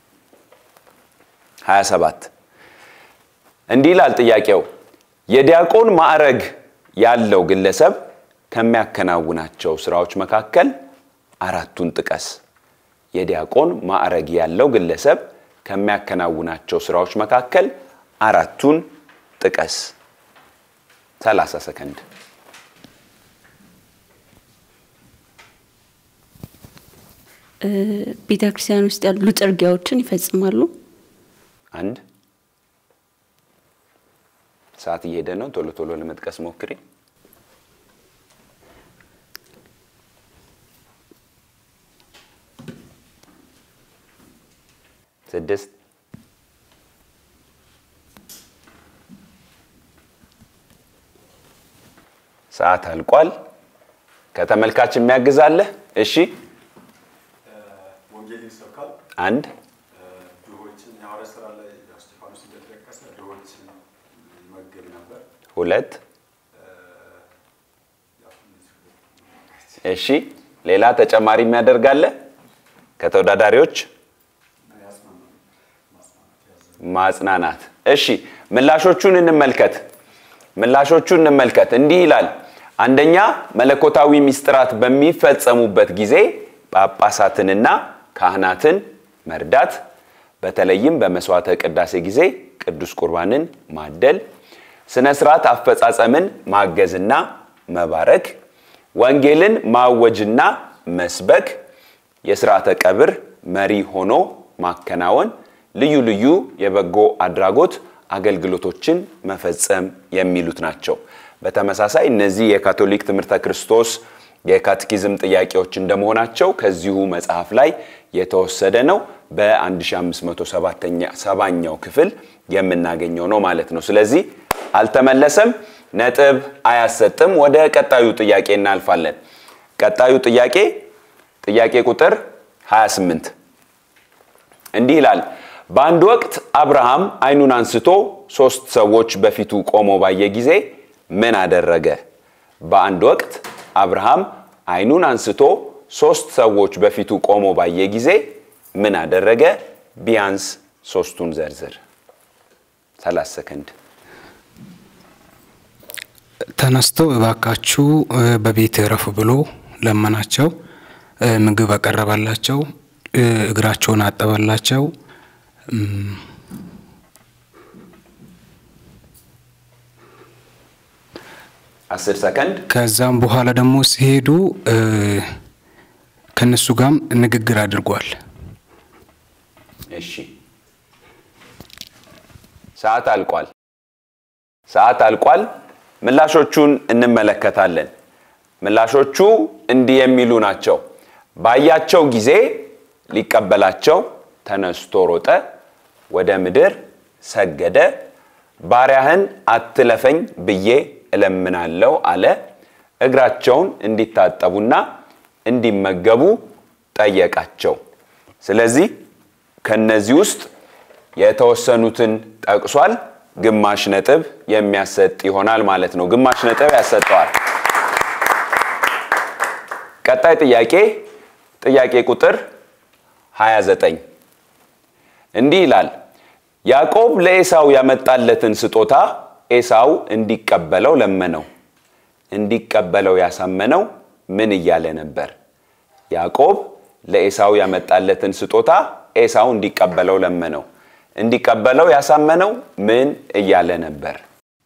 27 እንዲህ ይላል ጥያቄው የዲያቆን ማዕረግ ያለው ግለሰብ ከሚያከናውናቸው ስራዎች መካከል አራቱን ጥቀስ። የዲያቆን ማዕረግ ያለው ግለሰብ ከሚያከናውናቸው ስራዎች መካከል አራቱን ጥቀስ። 30 ሰከንድ። ቤተ ክርስቲያን ውስጥ ያሉ ጥርጊያዎችን ይፈጽማሉ። አንድ ሰዓት እየሄደ ነው። ቶሎ ቶሎ ለመጥቀስ ሞክሪ። ስድስት ሰዓት አልቋል። ከተመልካች የሚያግዛለህ? እሺ ወንጌል ይሰብካል። አንድ ድሆችን የሐዋርያት ሥራ ላይ ያው እስጢፋኖስ እንደተጠቀሰ ድሆችን ይመግብ ነበር። ሁለት እሺ ሌላ ተጨማሪ የሚያደርጋለ ከተወዳዳሪዎች ማጽናናት። እሺ ምላሾቹን እንመልከት። ምላሾቹን እንመልከት። እንዲህ ይላል። አንደኛ መለኮታዊ ምስጢራት በሚፈጸሙበት ጊዜ ጳጳሳትንና ካህናትን መርዳት፣ በተለይም በመስዋዕተ ቅዳሴ ጊዜ ቅዱስ ቁርባንን ማደል፣ ስነ ስርዓት አፈጻጸምን ማገዝና መባረክ፣ ወንጌልን ማወጅና መስበክ፣ የስርዓተ ቀብር መሪ ሆኖ ማከናወን፣ ልዩ ልዩ የበጎ አድራጎት አገልግሎቶችን መፈጸም የሚሉት ናቸው። በተመሳሳይ እነዚህ የካቶሊክ ትምህርተ ክርስቶስ የካቴኪዝም ጥያቄዎች እንደመሆናቸው ከዚሁ መጽሐፍ ላይ የተወሰደ ነው። በ1507ኛው ክፍል የምናገኘው ነው ማለት ነው። ስለዚህ አልተመለሰም፣ ነጥብ አያሰጥም። ወደ ቀጣዩ ጥያቄ እናልፋለን። ቀጣዩ ጥያቄ ጥያቄ ቁጥር 28 እንዲህ ይላል። በአንድ ወቅት አብርሃም ዓይኑን አንስቶ ሶስት ሰዎች በፊቱ ቆሞ ባየ ጊዜ ምን አደረገ? በአንድ ወቅት አብርሃም ዓይኑን አንስቶ ሶስት ሰዎች በፊቱ ቆሞ ባየ ጊዜ ምን አደረገ? ቢያንስ ሶስቱን ዘርዝር። 30 ሰከንድ። ተነስቶ እባካችሁ በቤት እረፉ ብሎ ለመናቸው። ምግብ አቀረባላቸው። እግራቸውን አጠበላቸው። አስር ሰከንድ። ከዛም በኋላ ደግሞ ሲሄዱ ከነሱ ጋርም ንግግር አድርጓል። እሺ፣ ሰዓት አልቋል። ሰዓት አልቋል። ምላሾቹን እንመለከታለን። ምላሾቹ እንዲህ የሚሉ ናቸው። ባያቸው ጊዜ ሊቀበላቸው ተነስቶ ሮጠ፣ ወደ ምድር ሰገደ፣ ባሪያህን አትለፈኝ ብዬ እለምናለሁ አለ። እግራቸውን እንዲታጠቡና እንዲመገቡ ጠየቃቸው። ስለዚህ ከነዚህ ውስጥ የተወሰኑትን ጠቅሷል። ግማሽ ነጥብ የሚያሰጥ ይሆናል ማለት ነው። ግማሽ ነጥብ ያሰጠዋል። ቀጣይ ጥያቄ ጥያቄ ቁጥር 29 እንዲህ ይላል። ያዕቆብ ለኤሳው ያመጣለትን ስጦታ ኤሳው እንዲቀበለው ለመነው። እንዲቀበለው ያሳመነው ምን እያለ ነበር? ያዕቆብ ለኤሳው ያመጣለትን ስጦታ ኤሳው እንዲቀበለው ለመነው። እንዲቀበለው ያሳመነው ምን እያለ ነበር?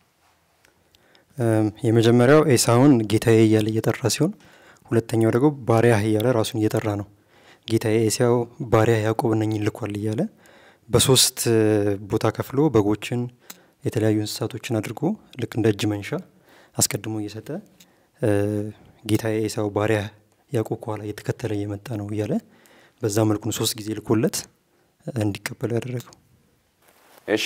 የመጀመሪያው ኤሳውን ጌታዬ እያለ እየጠራ ሲሆን ሁለተኛው ደግሞ ባሪያህ እያለ ራሱን እየጠራ ነው። ጌታዬ ኤሳው ባሪያ ያዕቆብ እነኝን ልኳል እያለ በሶስት ቦታ ከፍሎ በጎችን፣ የተለያዩ እንስሳቶችን አድርጎ ልክ እንደ እጅ መንሻ አስቀድሞ እየሰጠ ጌታዬ ኤሳው ባሪያ ያዕቆብ ከኋላ እየተከተለ እየመጣ ነው እያለ በዛ መልኩን ሶስት ጊዜ ልኮለት እንዲቀበለው ያደረገው። እሺ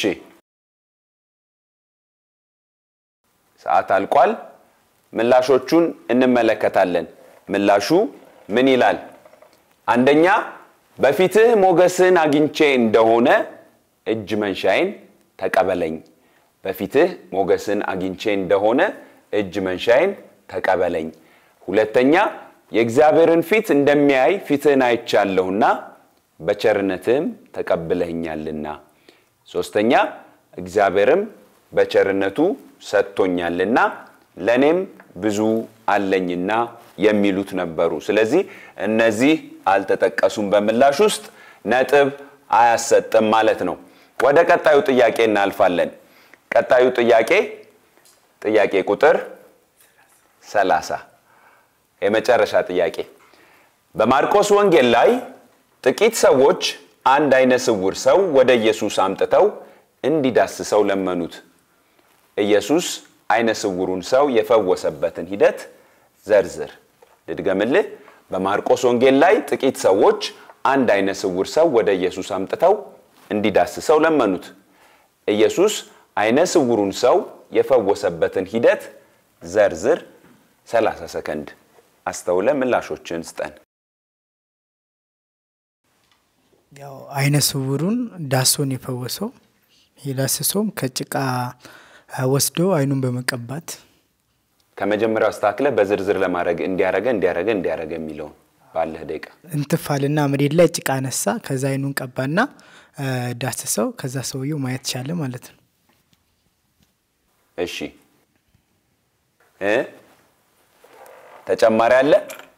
ሰዓት አልቋል። ምላሾቹን እንመለከታለን። ምላሹ ምን ይላል? አንደኛ በፊትህ ሞገስን አግኝቼ እንደሆነ እጅ መንሻዬን ተቀበለኝ። በፊትህ ሞገስን አግኝቼ እንደሆነ እጅ መንሻዬን ተቀበለኝ። ሁለተኛ የእግዚአብሔርን ፊት እንደሚያይ ፊትህን አይቻለሁና በቸርነትህም ተቀብለኛልና። ሶስተኛ እግዚአብሔርም በቸርነቱ ሰጥቶኛልና ለእኔም ብዙ አለኝና የሚሉት ነበሩ። ስለዚህ እነዚህ አልተጠቀሱም በምላሽ ውስጥ ነጥብ አያሰጥም ማለት ነው። ወደ ቀጣዩ ጥያቄ እናልፋለን። ቀጣዩ ጥያቄ ጥያቄ ቁጥር 30 የመጨረሻ ጥያቄ በማርቆስ ወንጌል ላይ ጥቂት ሰዎች አንድ አይነ ስውር ሰው ወደ ኢየሱስ አምጥተው እንዲዳስሰው ለመኑት። ኢየሱስ አይነ ስውሩን ሰው የፈወሰበትን ሂደት ዘርዝር። ልድገምልህ። በማርቆስ ወንጌል ላይ ጥቂት ሰዎች አንድ አይነ ስውር ሰው ወደ ኢየሱስ አምጥተው እንዲዳስሰው ለመኑት። ኢየሱስ አይነ ስውሩን ሰው የፈወሰበትን ሂደት ዘርዝር። 30 ሰከንድ አስተውለ ምላሾችን ስጠን። ያው አይነ ስውሩን ዳሶን የፈወሰው የዳሰሰውም ከጭቃ ወስዶ አይኑን በመቀባት ከመጀመሪያው አስተካክለ በዝርዝር ለማድረግ እንዲያረገ እንዲያረገ እንዲያረገ የሚለውን ባለህ ደቂቃ እንትፋልና መሬት ላይ ጭቃ ነሳ። ከዛ አይኑን ቀባና ዳስሰው ከዛ ሰውየው ማየት ቻለ ማለት ነው። እሺ እ ተጨማሪ አለ?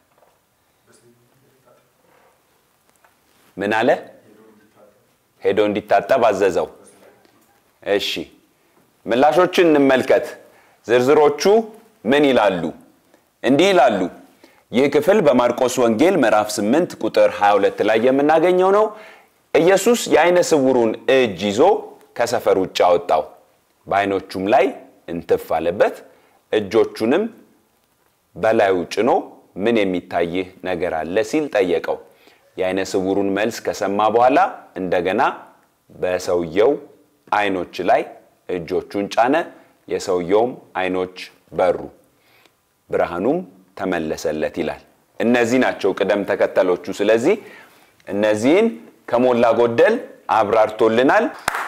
ምን አለ? ሄዶ እንዲታጠብ አዘዘው። እሺ ምላሾችን እንመልከት። ዝርዝሮቹ ምን ይላሉ? እንዲህ ይላሉ። ይህ ክፍል በማርቆስ ወንጌል ምዕራፍ 8 ቁጥር 22 ላይ የምናገኘው ነው። ኢየሱስ የአይነ ስውሩን እጅ ይዞ ከሰፈር ውጭ አወጣው፣ በአይኖቹም ላይ እንትፍ አለበት፣ እጆቹንም በላዩ ጭኖ ምን የሚታይህ ነገር አለ ሲል ጠየቀው። የአይነ ስውሩን መልስ ከሰማ በኋላ እንደገና በሰውየው አይኖች ላይ እጆቹን ጫነ። የሰውየውም አይኖች በሩ፣ ብርሃኑም ተመለሰለት ይላል። እነዚህ ናቸው ቅደም ተከተሎቹ። ስለዚህ እነዚህን ከሞላ ጎደል አብራርቶልናል።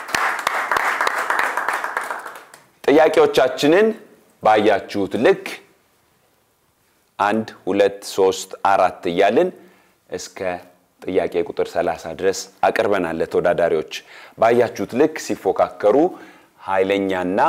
ጥያቄዎቻችንን ባያችሁት ልክ አንድ ሁለት ሶስት አራት እያልን እስከ ጥያቄ ቁጥር 30 ድረስ አቅርበናል ለተወዳዳሪዎች። ባያችሁት ልክ ሲፎካከሩ ኃይለኛና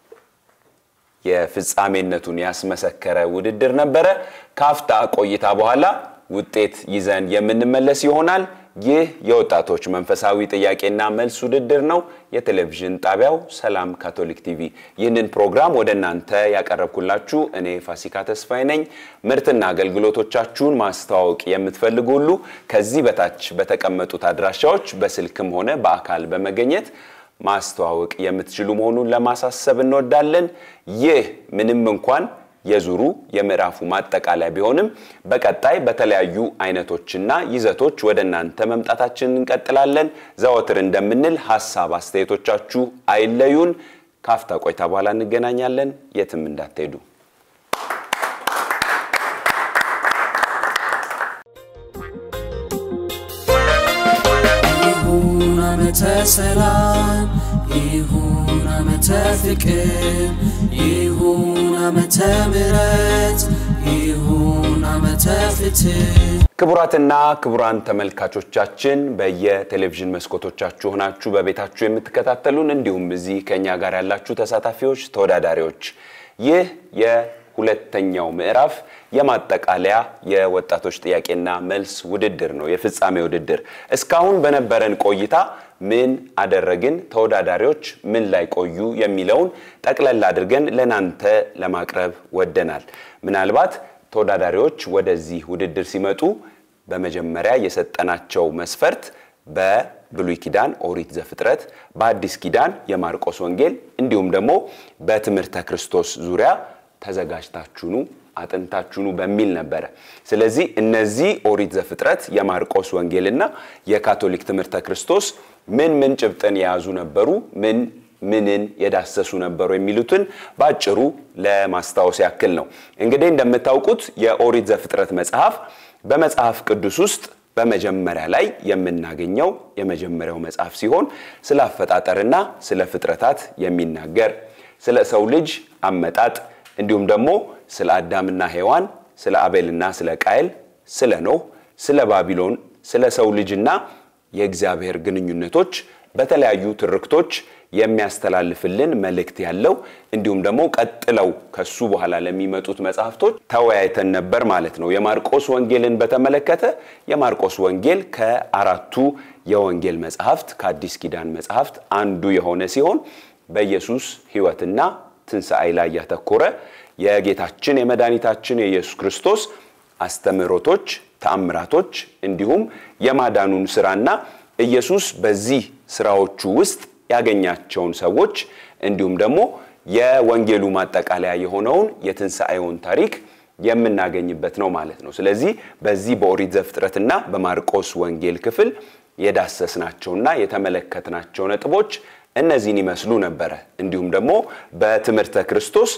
የፍጻሜነቱን ያስመሰከረ ውድድር ነበረ። ካፍታ ቆይታ በኋላ ውጤት ይዘን የምንመለስ ይሆናል። ይህ የወጣቶች መንፈሳዊ ጥያቄና መልስ ውድድር ነው። የቴሌቪዥን ጣቢያው ሰላም ካቶሊክ ቲቪ። ይህንን ፕሮግራም ወደ እናንተ ያቀረብኩላችሁ እኔ ፋሲካ ተስፋዬ ነኝ። ምርትና አገልግሎቶቻችሁን ማስተዋወቅ የምትፈልጉ ሁሉ ከዚህ በታች በተቀመጡት አድራሻዎች በስልክም ሆነ በአካል በመገኘት ማስተዋወቅ የምትችሉ መሆኑን ለማሳሰብ እንወዳለን። ይህ ምንም እንኳን የዙሩ የምዕራፉ ማጠቃለያ ቢሆንም በቀጣይ በተለያዩ አይነቶችና ይዘቶች ወደ እናንተ መምጣታችንን እንቀጥላለን። ዘወትር እንደምንል ሀሳብ አስተያየቶቻችሁ አይለዩን። ካፍታ ቆይታ በኋላ እንገናኛለን። የትም እንዳትሄዱ። ይሁን ዓመተ ሰላም ይሁን ዓመተ ፍቅር ይሁን ዓመተ ምሕረት ይሁን ዓመተ ፍትህ ክቡራትና ክቡራን ተመልካቾቻችን በየቴሌቪዥን መስኮቶቻችሁ ሆናችሁ በቤታችሁ የምትከታተሉን እንዲሁም እዚህ ከኛ ጋር ያላችሁ ተሳታፊዎች፣ ተወዳዳሪዎች ይህ የሁለተኛው ምዕራፍ የማጠቃለያ የወጣቶች ጥያቄና መልስ ውድድር ነው፣ የፍጻሜ ውድድር። እስካሁን በነበረን ቆይታ ምን አደረግን፣ ተወዳዳሪዎች ምን ላይ ቆዩ የሚለውን ጠቅለል አድርገን ለናንተ ለማቅረብ ወደናል። ምናልባት ተወዳዳሪዎች ወደዚህ ውድድር ሲመጡ በመጀመሪያ የሰጠናቸው መስፈርት በብሉይ ኪዳን ኦሪት ዘፍጥረት፣ በአዲስ ኪዳን የማርቆስ ወንጌል እንዲሁም ደግሞ በትምህርተ ክርስቶስ ዙሪያ ተዘጋጅታችሁኑ አጥንታችሁኑ በሚል ነበረ። ስለዚህ እነዚህ ኦሪት ዘፍጥረት፣ የማርቆስ ወንጌልና የካቶሊክ ትምህርተ ክርስቶስ ምን ምን ጭብጥን የያዙ ነበሩ፣ ምን ምንን የዳሰሱ ነበሩ የሚሉትን በአጭሩ ለማስታወስ ያክል ነው። እንግዲህ እንደምታውቁት የኦሪት ዘፍጥረት መጽሐፍ በመጽሐፍ ቅዱስ ውስጥ በመጀመሪያ ላይ የምናገኘው የመጀመሪያው መጽሐፍ ሲሆን ስለ አፈጣጠርና ስለ ፍጥረታት የሚናገር ስለ ሰው ልጅ አመጣጥ እንዲሁም ደግሞ ስለ አዳምና ሔዋን፣ ስለ አቤልና ስለ ቃየል፣ ስለ ኖህ፣ ስለ ባቢሎን፣ ስለ ሰው ልጅና የእግዚአብሔር ግንኙነቶች በተለያዩ ትርክቶች የሚያስተላልፍልን መልእክት ያለው እንዲሁም ደግሞ ቀጥለው ከሱ በኋላ ለሚመጡት መጽሐፍቶች ተወያይተን ነበር ማለት ነው። የማርቆስ ወንጌልን በተመለከተ የማርቆስ ወንጌል ከአራቱ የወንጌል መጽሐፍት ከአዲስ ኪዳን መጽሐፍት አንዱ የሆነ ሲሆን በኢየሱስ ሕይወትና ትንሣኤ ላይ ያተኮረ የጌታችን የመድኃኒታችን የኢየሱስ ክርስቶስ አስተምህሮቶች፣ ተአምራቶች እንዲሁም የማዳኑን ስራና ኢየሱስ በዚህ ስራዎቹ ውስጥ ያገኛቸውን ሰዎች እንዲሁም ደግሞ የወንጌሉ ማጠቃለያ የሆነውን የትንሣኤውን ታሪክ የምናገኝበት ነው ማለት ነው። ስለዚህ በዚህ በኦሪት ዘፍጥረትና በማርቆስ ወንጌል ክፍል የዳሰስናቸውና የተመለከትናቸው ነጥቦች እነዚህን ይመስሉ ነበረ። እንዲሁም ደግሞ በትምህርተ ክርስቶስ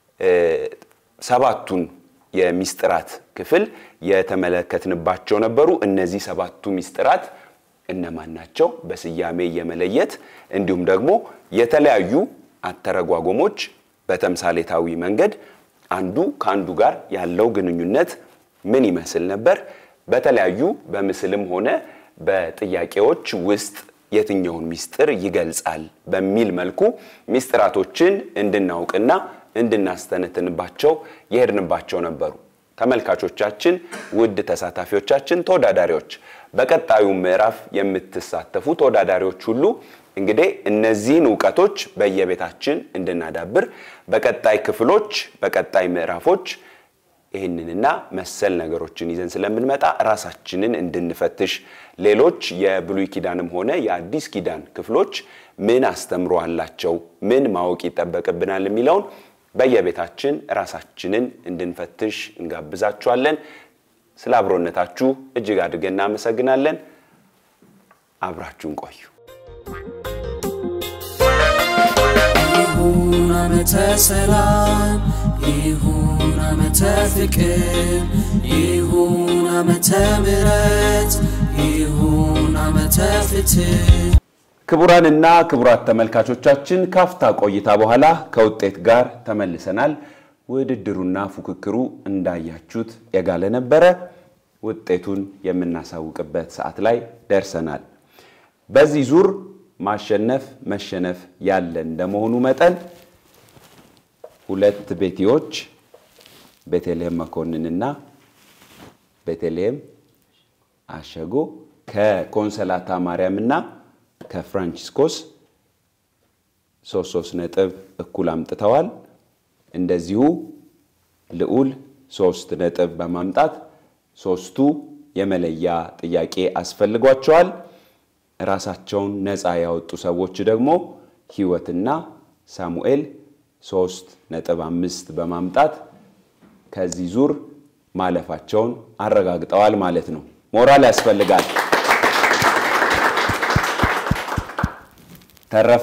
ሰባቱን የሚስጥራት ክፍል የተመለከትንባቸው ነበሩ። እነዚህ ሰባቱ ሚስጥራት እነማን ናቸው? በስያሜ የመለየት እንዲሁም ደግሞ የተለያዩ አተረጓጎሞች በተምሳሌታዊ መንገድ አንዱ ከአንዱ ጋር ያለው ግንኙነት ምን ይመስል ነበር? በተለያዩ በምስልም ሆነ በጥያቄዎች ውስጥ የትኛውን ሚስጥር ይገልጻል በሚል መልኩ ሚስጥራቶችን እንድናውቅና እንድናስተነትንባቸው የሄድንባቸው ነበሩ። ተመልካቾቻችን፣ ውድ ተሳታፊዎቻችን፣ ተወዳዳሪዎች፣ በቀጣዩ ምዕራፍ የምትሳተፉ ተወዳዳሪዎች ሁሉ እንግዲህ እነዚህን እውቀቶች በየቤታችን እንድናዳብር በቀጣይ ክፍሎች በቀጣይ ምዕራፎች ይህንንና መሰል ነገሮችን ይዘን ስለምንመጣ ራሳችንን እንድንፈትሽ ሌሎች የብሉይ ኪዳንም ሆነ የአዲስ ኪዳን ክፍሎች ምን አስተምሮ አላቸው፣ ምን ማወቅ ይጠበቅብናል የሚለውን በየቤታችን ራሳችንን እንድንፈትሽ እንጋብዛችኋለን። ስለ አብሮነታችሁ እጅግ አድርገን እናመሰግናለን። አብራችሁን ቆዩ። ይሁን ዓመተ ሰላም ይሁን ዓመተ ፍቅር ይሁን ዓመተ ምሕረት ይሁን ዓመተ ፍትህ ክቡራንና ክቡራት ተመልካቾቻችን ካፍታ ቆይታ በኋላ ከውጤት ጋር ተመልሰናል። ውድድሩና ፉክክሩ እንዳያችሁት የጋለ ነበረ። ውጤቱን የምናሳውቅበት ሰዓት ላይ ደርሰናል። በዚህ ዙር ማሸነፍ መሸነፍ ያለ እንደመሆኑ መጠን ሁለት ቤቲዎች ቤተልሔም መኮንንና ቤተልሔም አሸጎ ከኮንሰላታ ማርያምና ከፍራንቺስኮስ ሶስት ሶስት ነጥብ እኩል አምጥተዋል። እንደዚሁ ልዑል ሶስት ነጥብ በማምጣት ሶስቱ የመለያ ጥያቄ አስፈልጓቸዋል። ራሳቸውን ነፃ ያወጡ ሰዎች ደግሞ ህይወትና ሳሙኤል ሶስት ነጥብ አምስት በማምጣት ከዚህ ዙር ማለፋቸውን አረጋግጠዋል ማለት ነው። ሞራል ያስፈልጋል። ተረፈ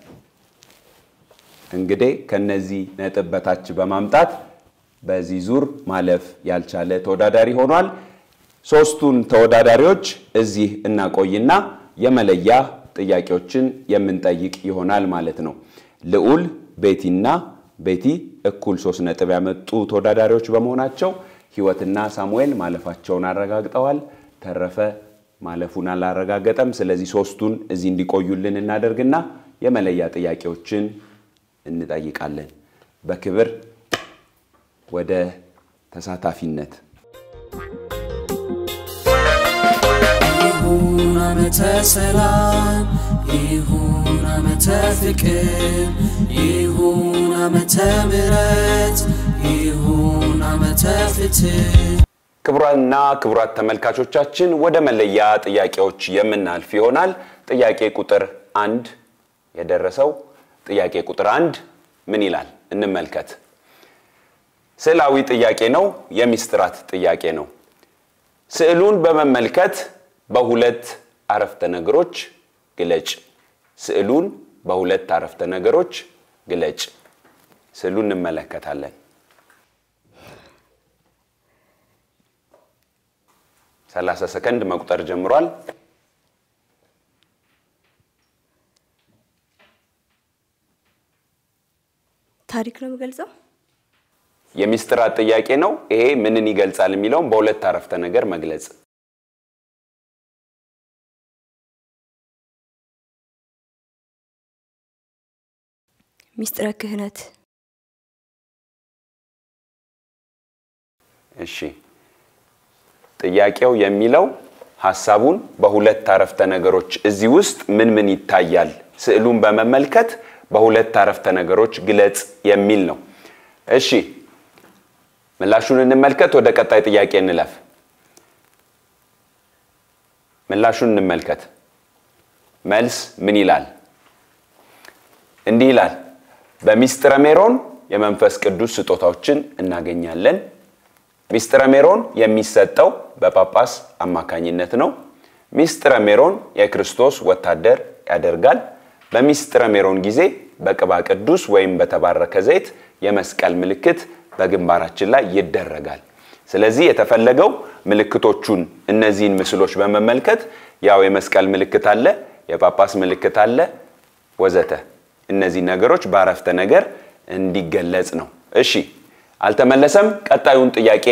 እንግዲህ ከነዚህ ነጥብ በታች በማምጣት በዚህ ዙር ማለፍ ያልቻለ ተወዳዳሪ ሆኗል። ሶስቱን ተወዳዳሪዎች እዚህ እናቆይና የመለያ ጥያቄዎችን የምንጠይቅ ይሆናል ማለት ነው። ልዑል ቤቲና ቤቲ እኩል ሶስት ነጥብ ያመጡ ተወዳዳሪዎች በመሆናቸው ህይወትና ሳሙኤል ማለፋቸውን አረጋግጠዋል። ተረፈ ማለፉን አላረጋገጠም። ስለዚህ ሶስቱን እዚህ እንዲቆዩልን እናደርግና የመለያ ጥያቄዎችን እንጠይቃለን። በክብር ወደ ተሳታፊነት ይሁን ዓመተ ሰላም ይሁን ዓመተ ፍቅር ይሁን ዓመተ ምሕረት ይሁን ዓመተ ፍትህ ክቡራንና ክቡራት ተመልካቾቻችን ወደ መለያ ጥያቄዎች የምናልፍ ይሆናል። ጥያቄ ቁጥር አንድ የደረሰው ጥያቄ ቁጥር አንድ ምን ይላል? እንመልከት። ስዕላዊ ጥያቄ ነው። የሚስጥራት ጥያቄ ነው። ስዕሉን በመመልከት በሁለት አረፍተ ነገሮች ግለጭ። ስዕሉን በሁለት አረፍተ ነገሮች ግለጭ። ስዕሉን እንመለከታለን። ሰላሳ ሰከንድ መቁጠር ጀምሯል። ታሪክ ነው የምገልጸው። የሚስጥራት ጥያቄ ነው። ይሄ ምንን ይገልጻል የሚለውም በሁለት አረፍተ ነገር መግለጽ። ሚስጥረ ክህነት እሺ ጥያቄው የሚለው ሀሳቡን በሁለት አረፍተ ነገሮች እዚህ ውስጥ ምን ምን ይታያል፣ ስዕሉን በመመልከት በሁለት አረፍተ ነገሮች ግለጽ የሚል ነው። እሺ ምላሹን እንመልከት። ወደ ቀጣይ ጥያቄ እንለፍ። ምላሹን እንመልከት። መልስ ምን ይላል? እንዲህ ይላል። በሚስጥረ ሜሮን የመንፈስ ቅዱስ ስጦታዎችን እናገኛለን። ሚስጥረ ሜሮን የሚሰጠው በጳጳስ አማካኝነት ነው። ሚስጥረ ሜሮን የክርስቶስ ወታደር ያደርጋል። በሚስጥረ ሜሮን ጊዜ በቅባ ቅዱስ ወይም በተባረከ ዘይት የመስቀል ምልክት በግንባራችን ላይ ይደረጋል። ስለዚህ የተፈለገው ምልክቶቹን እነዚህን ምስሎች በመመልከት ያው የመስቀል ምልክት አለ፣ የጳጳስ ምልክት አለ ወዘተ እነዚህ ነገሮች በአረፍተ ነገር እንዲገለጽ ነው። እሺ አልተመለሰም። ቀጣዩን ጥያቄ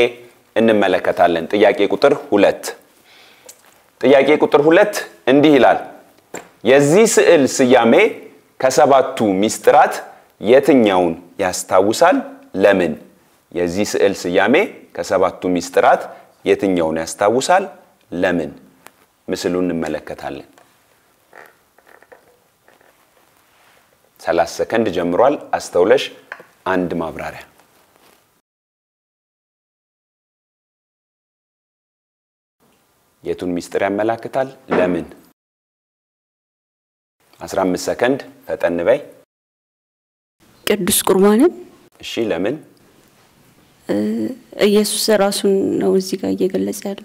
እንመለከታለን። ጥያቄ ቁጥር ሁለት ጥያቄ ቁጥር ሁለት እንዲህ ይላል። የዚህ ስዕል ስያሜ ከሰባቱ ሚስጥራት የትኛውን ያስታውሳል? ለምን? የዚህ ስዕል ስያሜ ከሰባቱ ሚስጥራት የትኛውን ያስታውሳል? ለምን? ምስሉን እንመለከታለን። 30 ሰከንድ ጀምሯል። አስተውለሽ አንድ ማብራሪያ የቱን ሚስጥር ያመላክታል? ለምን? 15 ሰከንድ ፈጠን በይ። ቅዱስ ቁርባንን እሺ፣ ለምን? ኢየሱስ ራሱን ነው እዚህ ጋር እየገለጸ ያለው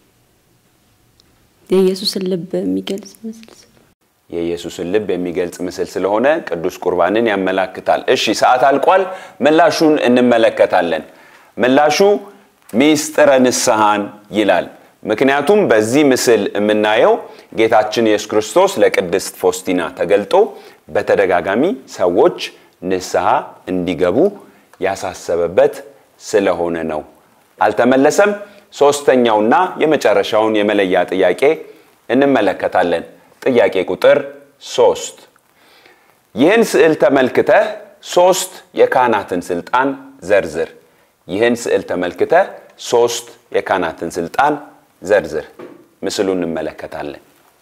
የኢየሱስን ልብ የሚገልጽ ምስል የኢየሱስን ልብ የሚገልጽ ምስል ስለሆነ ቅዱስ ቁርባንን ያመላክታል። እሺ፣ ሰዓት አልቋል። ምላሹን እንመለከታለን። ምላሹ ሚስጥረ ንስሐን ይላል። ምክንያቱም በዚህ ምስል የምናየው ጌታችን ኢየሱስ ክርስቶስ ለቅድስት ፎስቲና ተገልጦ በተደጋጋሚ ሰዎች ንስሐ እንዲገቡ ያሳሰበበት ስለሆነ ነው። አልተመለሰም። ሶስተኛውና የመጨረሻውን የመለያ ጥያቄ እንመለከታለን። ጥያቄ ቁጥር ሶስት ይህን ስዕል ተመልክተህ ሶስት የካህናትን ስልጣን ዘርዝር። ይህን ስዕል ተመልክተህ ሶስት የካህናትን ስልጣን ዘርዝር። ምስሉ እንመለከታለን።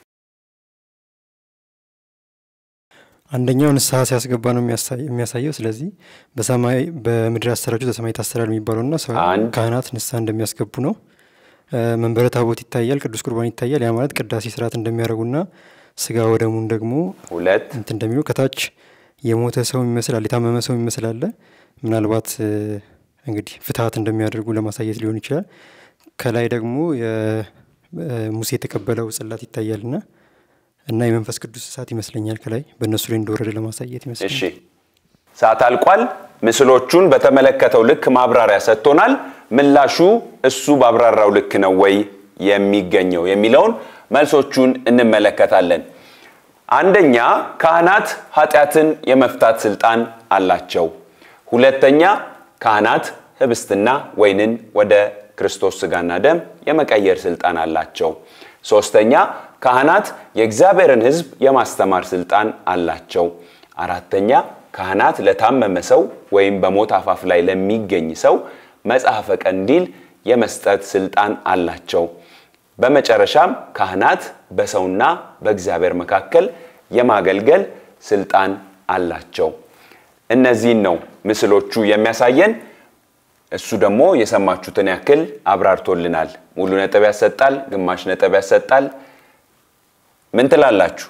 አንደኛው ንስሐ ሲያስገባ ነው የሚያሳየው። ስለዚህ በሰማይ በምድር ያሰራችሁ በሰማይ ታሰራል የሚባለውና ካህናት ንስሐ እንደሚያስገቡ ነው። መንበረ ታቦት ይታያል፣ ቅዱስ ቁርባን ይታያል። ያ ማለት ቅዳሴ ስርዓት እንደሚያደርጉና ስጋ ወደሙን ደግሞ ሁለት እንትን እንደሚሉ ከታች የሞተ ሰው ይመስላል፣ የታመመ ሰው ይመስላል። ምናልባት እንግዲህ ፍትሀት እንደሚያደርጉ ለማሳየት ሊሆን ይችላል። ከላይ ደግሞ ሙሴ የተቀበለው ጽላት ይታያልና እና የመንፈስ ቅዱስ እሳት ይመስለኛል ከላይ በእነሱ ላይ እንደወረደ ለማሳየት ይመስለኛል። እሺ ሰዓት አልቋል። ምስሎቹን በተመለከተው ልክ ማብራሪያ ሰጥቶናል። ምላሹ እሱ ባብራራው ልክ ነው ወይ የሚገኘው የሚለውን መልሶቹን እንመለከታለን። አንደኛ ካህናት ኃጢአትን የመፍታት ስልጣን አላቸው። ሁለተኛ ካህናት ህብስትና ወይንን ወደ ክርስቶስ ስጋና ደም የመቀየር ስልጣን አላቸው። ሶስተኛ ካህናት የእግዚአብሔርን ሕዝብ የማስተማር ስልጣን አላቸው። አራተኛ ካህናት ለታመመ ሰው ወይም በሞት አፋፍ ላይ ለሚገኝ ሰው መጽሐፈ ቀንዲል የመስጠት ስልጣን አላቸው። በመጨረሻም ካህናት በሰውና በእግዚአብሔር መካከል የማገልገል ስልጣን አላቸው። እነዚህን ነው ምስሎቹ የሚያሳየን። እሱ ደግሞ የሰማችሁትን ያክል አብራርቶልናል። ሙሉ ነጥብ ያሰጣል፣ ግማሽ ነጥብ ያሰጣል። ምን ትላላችሁ?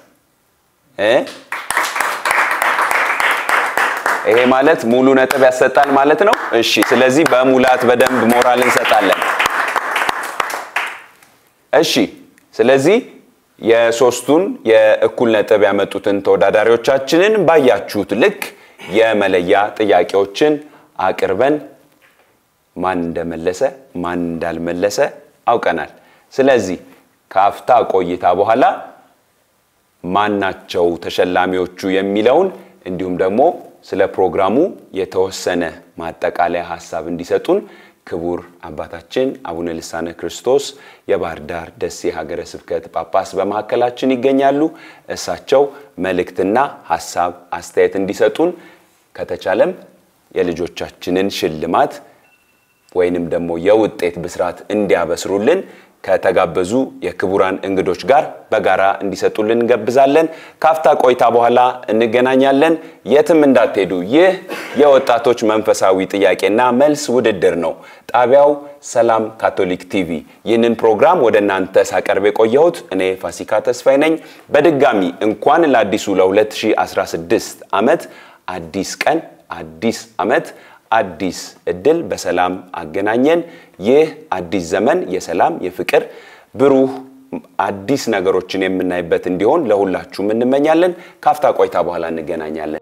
ይሄ ማለት ሙሉ ነጥብ ያሰጣል ማለት ነው። እሺ፣ ስለዚህ በሙላት በደንብ ሞራል እንሰጣለን። እሺ፣ ስለዚህ የሶስቱን የእኩል ነጥብ ያመጡትን ተወዳዳሪዎቻችንን ባያችሁት ልክ የመለያ ጥያቄዎችን አቅርበን ማን እንደመለሰ ማን እንዳልመለሰ አውቀናል። ስለዚህ ከአፍታ ቆይታ በኋላ ማናቸው ተሸላሚዎቹ የሚለውን እንዲሁም ደግሞ ስለ ፕሮግራሙ የተወሰነ ማጠቃለያ ሀሳብ እንዲሰጡን ክቡር አባታችን አቡነ ልሳነ ክርስቶስ የባህር ዳር ደሴ ሀገረ ስብከት ጳጳስ በመካከላችን ይገኛሉ። እሳቸው መልእክትና ሀሳብ አስተያየት እንዲሰጡን ከተቻለም የልጆቻችንን ሽልማት ወይንም ደግሞ የውጤት ብስራት እንዲያበስሩልን ከተጋበዙ የክቡራን እንግዶች ጋር በጋራ እንዲሰጡልን እንገብዛለን። ካፍታ ቆይታ በኋላ እንገናኛለን። የትም እንዳትሄዱ። ይህ የወጣቶች መንፈሳዊ ጥያቄና መልስ ውድድር ነው። ጣቢያው ሰላም ካቶሊክ ቲቪ። ይህንን ፕሮግራም ወደ እናንተ ሳቀርብ የቆየሁት እኔ ፋሲካ ተስፋዬ ነኝ። በድጋሚ እንኳን ለአዲሱ ለ2016 ዓመት አዲስ ቀን አዲስ ዓመት አዲስ እድል በሰላም አገናኘን። ይህ አዲስ ዘመን የሰላም የፍቅር ብሩህ አዲስ ነገሮችን የምናይበት እንዲሆን ለሁላችሁም እንመኛለን። ካፍታ ቆይታ በኋላ እንገናኛለን።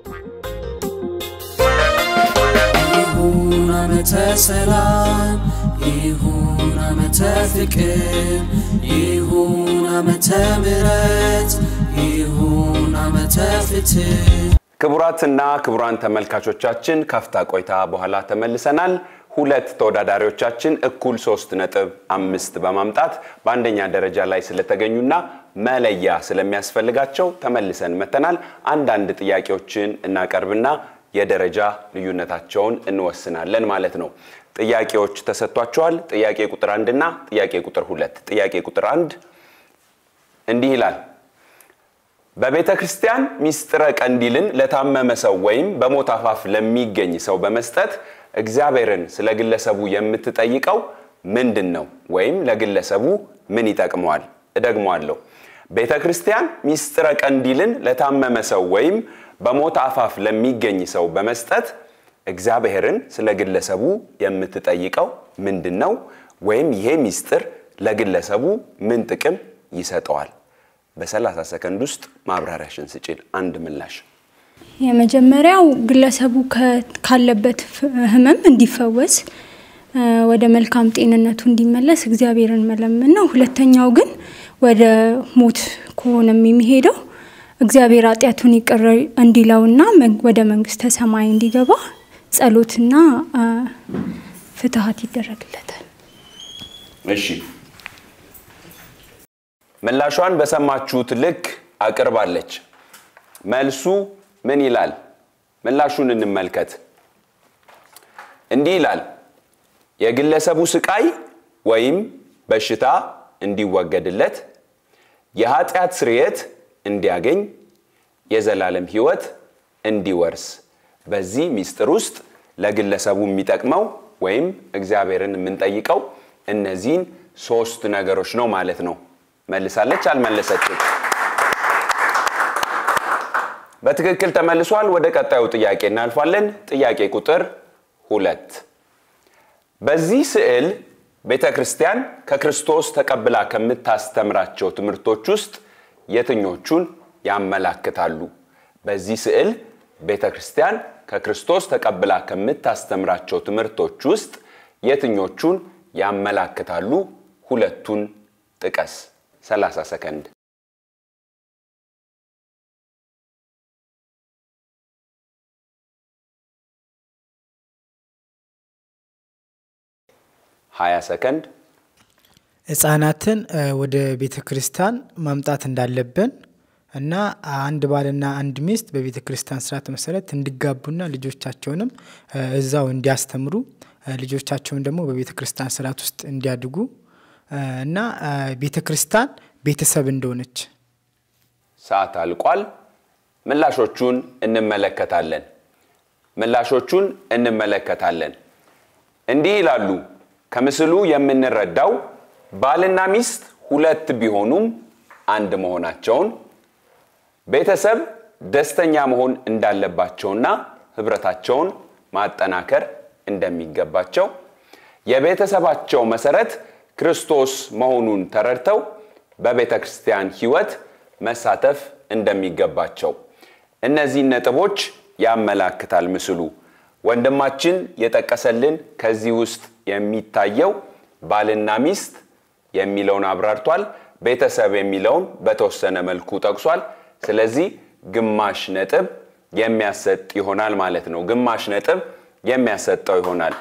ይሁን ዓመተ ሰላም ይሁን ዓመተ ፍቅር ይሁን ዓመተ ምሕረት ይሁን ዓመተ ፍትህ ክቡራትና ክቡራን ተመልካቾቻችን ካፍታ ቆይታ በኋላ ተመልሰናል። ሁለት ተወዳዳሪዎቻችን እኩል ሶስት ነጥብ አምስት በማምጣት በአንደኛ ደረጃ ላይ ስለተገኙና መለያ ስለሚያስፈልጋቸው ተመልሰን መተናል። አንዳንድ ጥያቄዎችን እናቀርብና የደረጃ ልዩነታቸውን እንወስናለን ማለት ነው። ጥያቄዎች ተሰጥቷቸዋል። ጥያቄ ቁጥር አንድና ጥያቄ ቁጥር ሁለት ጥያቄ ቁጥር አንድ እንዲህ ይላል በቤተ ክርስቲያን ሚስጥረ ቀንዲልን ለታመመ ሰው ወይም በሞት አፋፍ ለሚገኝ ሰው በመስጠት እግዚአብሔርን ስለ ግለሰቡ የምትጠይቀው ምንድን ነው? ወይም ለግለሰቡ ምን ይጠቅመዋል? እደግመዋለሁ። ቤተ ክርስቲያን ሚስጥረ ቀንዲልን ለታመመ ሰው ወይም በሞት አፋፍ ለሚገኝ ሰው በመስጠት እግዚአብሔርን ስለ ግለሰቡ የምትጠይቀው ምንድን ነው? ወይም ይሄ ሚስጥር ለግለሰቡ ምን ጥቅም ይሰጠዋል? በሰላሳ ሰከንድ ውስጥ ማብራሪያሽን ስጪን። አንድ ምላሽ። የመጀመሪያው ግለሰቡ ካለበት ህመም እንዲፈወስ ወደ መልካም ጤንነቱ እንዲመለስ እግዚአብሔርን መለመን ነው። ሁለተኛው ግን ወደ ሞት ከሆነም የሚሄደው እግዚአብሔር ኃጢአቱን ይቅር እንዲለውና ወደ መንግስተ ሰማይ እንዲገባ ጸሎትና ፍትሀት ይደረግለታል። እሺ ምላሿን በሰማችሁት ልክ አቅርባለች። መልሱ ምን ይላል? ምላሹን እንመልከት። እንዲህ ይላል፣ የግለሰቡ ስቃይ ወይም በሽታ እንዲወገድለት፣ የኃጢአት ስርየት እንዲያገኝ፣ የዘላለም ህይወት እንዲወርስ። በዚህ ሚስጥር ውስጥ ለግለሰቡ የሚጠቅመው ወይም እግዚአብሔርን የምንጠይቀው እነዚህን ሶስት ነገሮች ነው ማለት ነው። መልሳለች? አልመለሰችም? በትክክል ተመልሷል። ወደ ቀጣዩ ጥያቄ እናልፋለን። ጥያቄ ቁጥር ሁለት በዚህ ስዕል ቤተ ክርስቲያን ከክርስቶስ ተቀብላ ከምታስተምራቸው ትምህርቶች ውስጥ የትኞቹን ያመላክታሉ? በዚህ ስዕል ቤተ ክርስቲያን ከክርስቶስ ተቀብላ ከምታስተምራቸው ትምህርቶች ውስጥ የትኞቹን ያመላክታሉ? ሁለቱን ጥቀስ። 30 ሰከንድ። ሀያ ሰከንድ። ህጻናትን ወደ ቤተ ክርስቲያን ማምጣት እንዳለብን እና አንድ ባልና አንድ ሚስት በቤተ ክርስቲያን ስርዓት መሰረት እንዲጋቡና ልጆቻቸውንም እዛው እንዲያስተምሩ ልጆቻቸውን ደግሞ በቤተ ክርስቲያን ስርዓት ውስጥ እንዲያድጉ እና ቤተ ክርስቲያን ቤተሰብ እንደሆነች። ሰዓት አልቋል። ምላሾቹን እንመለከታለን። ምላሾቹን እንመለከታለን። እንዲህ ይላሉ። ከምስሉ የምንረዳው ባልና ሚስት ሁለት ቢሆኑም አንድ መሆናቸውን፣ ቤተሰብ ደስተኛ መሆን እንዳለባቸውና ህብረታቸውን ማጠናከር እንደሚገባቸው፣ የቤተሰባቸው መሰረት ክርስቶስ መሆኑን ተረድተው በቤተ ክርስቲያን ህይወት መሳተፍ እንደሚገባቸው እነዚህን ነጥቦች ያመላክታል ምስሉ። ወንድማችን የጠቀሰልን ከዚህ ውስጥ የሚታየው ባልና ሚስት የሚለውን አብራርቷል። ቤተሰብ የሚለውን በተወሰነ መልኩ ጠቅሷል። ስለዚህ ግማሽ ነጥብ የሚያሰጥ ይሆናል ማለት ነው። ግማሽ ነጥብ የሚያሰጠው ይሆናል።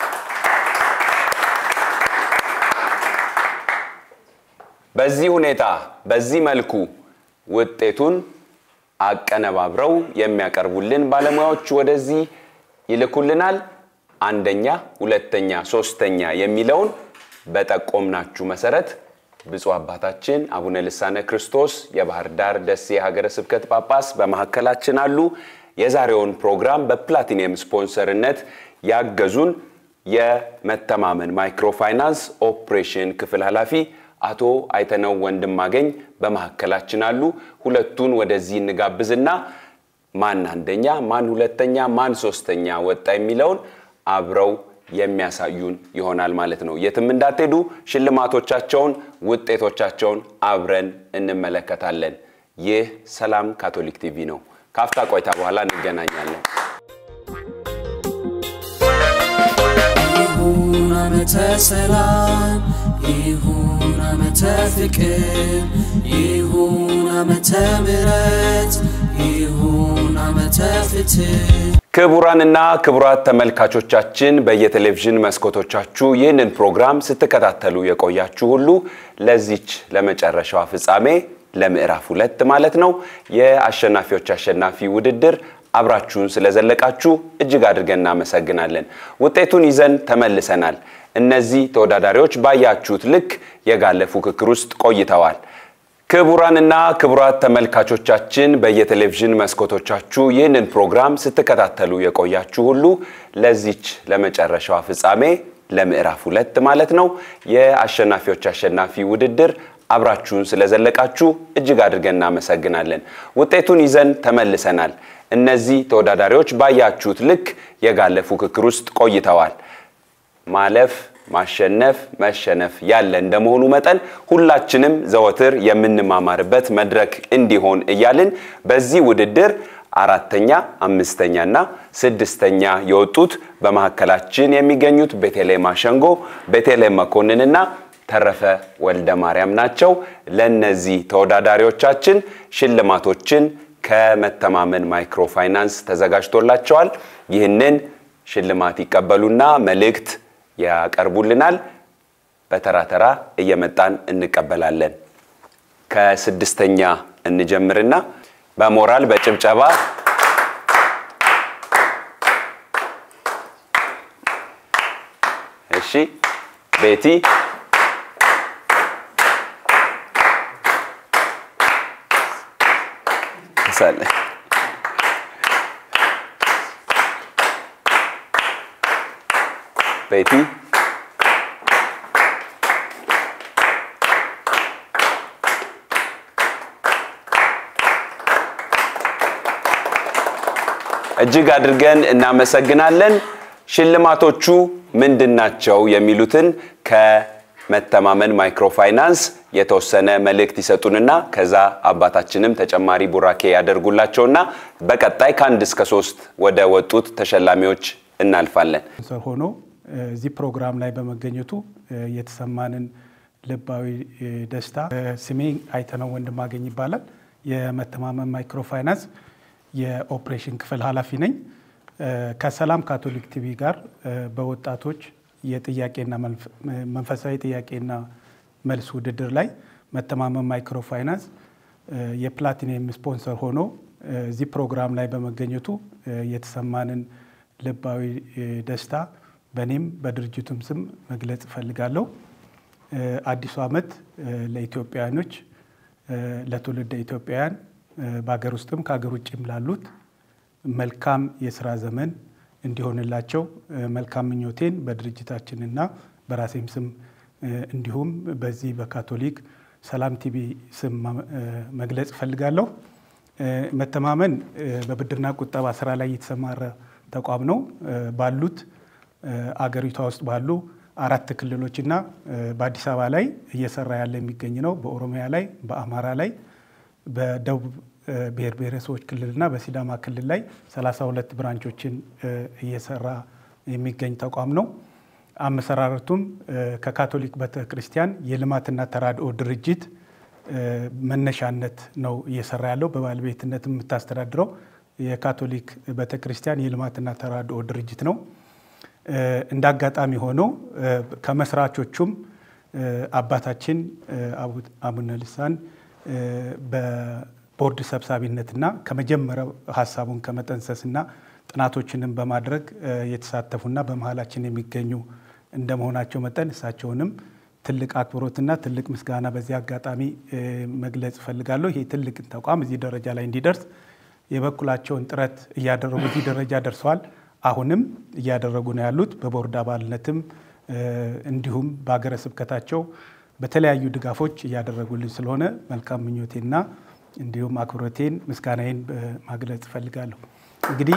በዚህ ሁኔታ በዚህ መልኩ ውጤቱን አቀነባብረው የሚያቀርቡልን ባለሙያዎች ወደዚህ ይልኩልናል። አንደኛ፣ ሁለተኛ፣ ሶስተኛ የሚለውን በጠቆምናችሁ መሰረት ብፁዕ አባታችን አቡነ ልሳነ ክርስቶስ የባህር ዳር ደሴ ሀገረ ስብከት ጳጳስ በመካከላችን አሉ። የዛሬውን ፕሮግራም በፕላቲኒየም ስፖንሰርነት ያገዙን የመተማመን ማይክሮፋይናንስ ኦፕሬሽን ክፍል ኃላፊ አቶ አይተነው ወንድማገኝ በመካከላችን አሉ። ሁለቱን ወደዚህ እንጋብዝና ማን አንደኛ፣ ማን ሁለተኛ፣ ማን ሶስተኛ ወጣ የሚለውን አብረው የሚያሳዩን ይሆናል ማለት ነው። የትም እንዳትሄዱ። ሽልማቶቻቸውን፣ ውጤቶቻቸውን አብረን እንመለከታለን። ይህ ሰላም ካቶሊክ ቲቪ ነው። ከአፍታ ቆይታ በኋላ እንገናኛለን። ይሁን ዓመተ ሰላም ይሁን ዓመተ ፍቅር ይሁን ዓመተ ምሕረት ይሁን ዓመተ ፍትህ ክቡራንና ክቡራት ተመልካቾቻችን በየቴሌቪዥን መስኮቶቻችሁ ይህንን ፕሮግራም ስትከታተሉ የቆያችሁ ሁሉ ለዚች ለመጨረሻዋ ፍጻሜ ለምዕራፍ ሁለት ማለት ነው የአሸናፊዎች አሸናፊ ውድድር አብራችሁን ስለዘለቃችሁ እጅግ አድርገን እናመሰግናለን። ውጤቱን ይዘን ተመልሰናል። እነዚህ ተወዳዳሪዎች ባያችሁት ልክ የጋለ ፉክክር ውስጥ ቆይተዋል። ክቡራንና ክቡራት ተመልካቾቻችን በየቴሌቪዥን መስኮቶቻችሁ ይህንን ፕሮግራም ስትከታተሉ የቆያችሁ ሁሉ ለዚች ለመጨረሻዋ ፍጻሜ ለምዕራፍ ሁለት ማለት ነው የአሸናፊዎች አሸናፊ ውድድር አብራችሁን ስለዘለቃችሁ እጅግ አድርገን እናመሰግናለን። ውጤቱን ይዘን ተመልሰናል። እነዚህ ተወዳዳሪዎች ባያችሁት ልክ የጋለ ፉክክር ውስጥ ቆይተዋል። ማለፍ ማሸነፍ መሸነፍ ያለ እንደመሆኑ መጠን ሁላችንም ዘወትር የምንማማርበት መድረክ እንዲሆን እያልን በዚህ ውድድር አራተኛ አምስተኛ እና ስድስተኛ የወጡት በመካከላችን የሚገኙት ቤተልሔም አሸንጎ ቤተልሔም መኮንንና ተረፈ ወልደ ማርያም ናቸው። ለእነዚህ ተወዳዳሪዎቻችን ሽልማቶችን ከመተማመን ማይክሮ ፋይናንስ ተዘጋጅቶላቸዋል። ይህንን ሽልማት ይቀበሉና መልእክት ያቀርቡልናል። በተራ ተራ እየመጣን እንቀበላለን። ከስድስተኛ እንጀምርና በሞራል በጭብጨባ እሺ፣ ቤቲ ሳለ ቤቲ እጅግ አድርገን እናመሰግናለን። ሽልማቶቹ ምንድን ናቸው የሚሉትን ከመተማመን ማይክሮፋይናንስ የተወሰነ መልእክት ይሰጡንና ከዛ አባታችንም ተጨማሪ ቡራኬ ያደርጉላቸውና በቀጣይ ከአንድ እስከ ሶስት ወደ ወጡት ተሸላሚዎች እናልፋለን። ስፖንሰር ሆኖ እዚህ ፕሮግራም ላይ በመገኘቱ የተሰማንን ልባዊ ደስታ ስሜ አይተነው ወንድማገኝ ይባላል። የመተማመን ማይክሮፋይናንስ የኦፕሬሽን ክፍል ኃላፊ ነኝ። ከሰላም ካቶሊክ ቲቪ ጋር በወጣቶች የጥያቄና መንፈሳዊ ጥያቄና መልስ ውድድር ላይ መተማመን ማይክሮ ፋይናንስ የፕላቲኒየም ስፖንሰር ሆኖ እዚህ ፕሮግራም ላይ በመገኘቱ የተሰማንን ልባዊ ደስታ በእኔም በድርጅቱም ስም መግለጽ እፈልጋለሁ። አዲሱ ዓመት ለኢትዮጵያውያኖች ለትውልደ ኢትዮጵያውያን በሀገር ውስጥም ከሀገር ውጭም ላሉት መልካም የስራ ዘመን እንዲሆንላቸው መልካም ምኞቴን በድርጅታችንና በራሴም ስም እንዲሁም በዚህ በካቶሊክ ሰላም ቲቪ ስም መግለጽ እፈልጋለሁ። መተማመን በብድርና ቁጠባ ስራ ላይ የተሰማረ ተቋም ነው። ባሉት አገሪቷ ውስጥ ባሉ አራት ክልሎችና በአዲስ አበባ ላይ እየሰራ ያለ የሚገኝ ነው። በኦሮሚያ ላይ፣ በአማራ ላይ፣ በደቡብ ብሔር ብሔረሰቦች ክልልና በሲዳማ ክልል ላይ 32 ብራንቾችን እየሰራ የሚገኝ ተቋም ነው። አመሰራረቱም ከካቶሊክ ቤተ ክርስቲያን የልማትና ተራድኦ ድርጅት መነሻነት ነው እየሰራ ያለው። በባለቤትነት የምታስተዳድረው የካቶሊክ ቤተ ክርስቲያን የልማትና ተራድኦ ድርጅት ነው። እንደ አጋጣሚ ሆኖ ከመስራቾቹም አባታችን አቡነ ልሳን ቦርድ ሰብሳቢነትና ከመጀመሪያው ሀሳቡን ከመጠንሰስና ጥናቶችንም በማድረግ የተሳተፉና በመሀላችን የሚገኙ እንደመሆናቸው መጠን እሳቸውንም ትልቅ አክብሮትና ትልቅ ምስጋና በዚህ አጋጣሚ መግለጽ እፈልጋለሁ። ይህ ትልቅ ተቋም እዚህ ደረጃ ላይ እንዲደርስ የበኩላቸውን ጥረት እያደረጉ እዚህ ደረጃ ደርሰዋል። አሁንም እያደረጉ ነው ያሉት። በቦርድ አባልነትም እንዲሁም በሀገረ ስብከታቸው በተለያዩ ድጋፎች እያደረጉልን ስለሆነ መልካም ምኞቴና እንዲሁም አክብሮቴን ምስጋናዬን ማግለጽ እፈልጋለሁ። እንግዲህ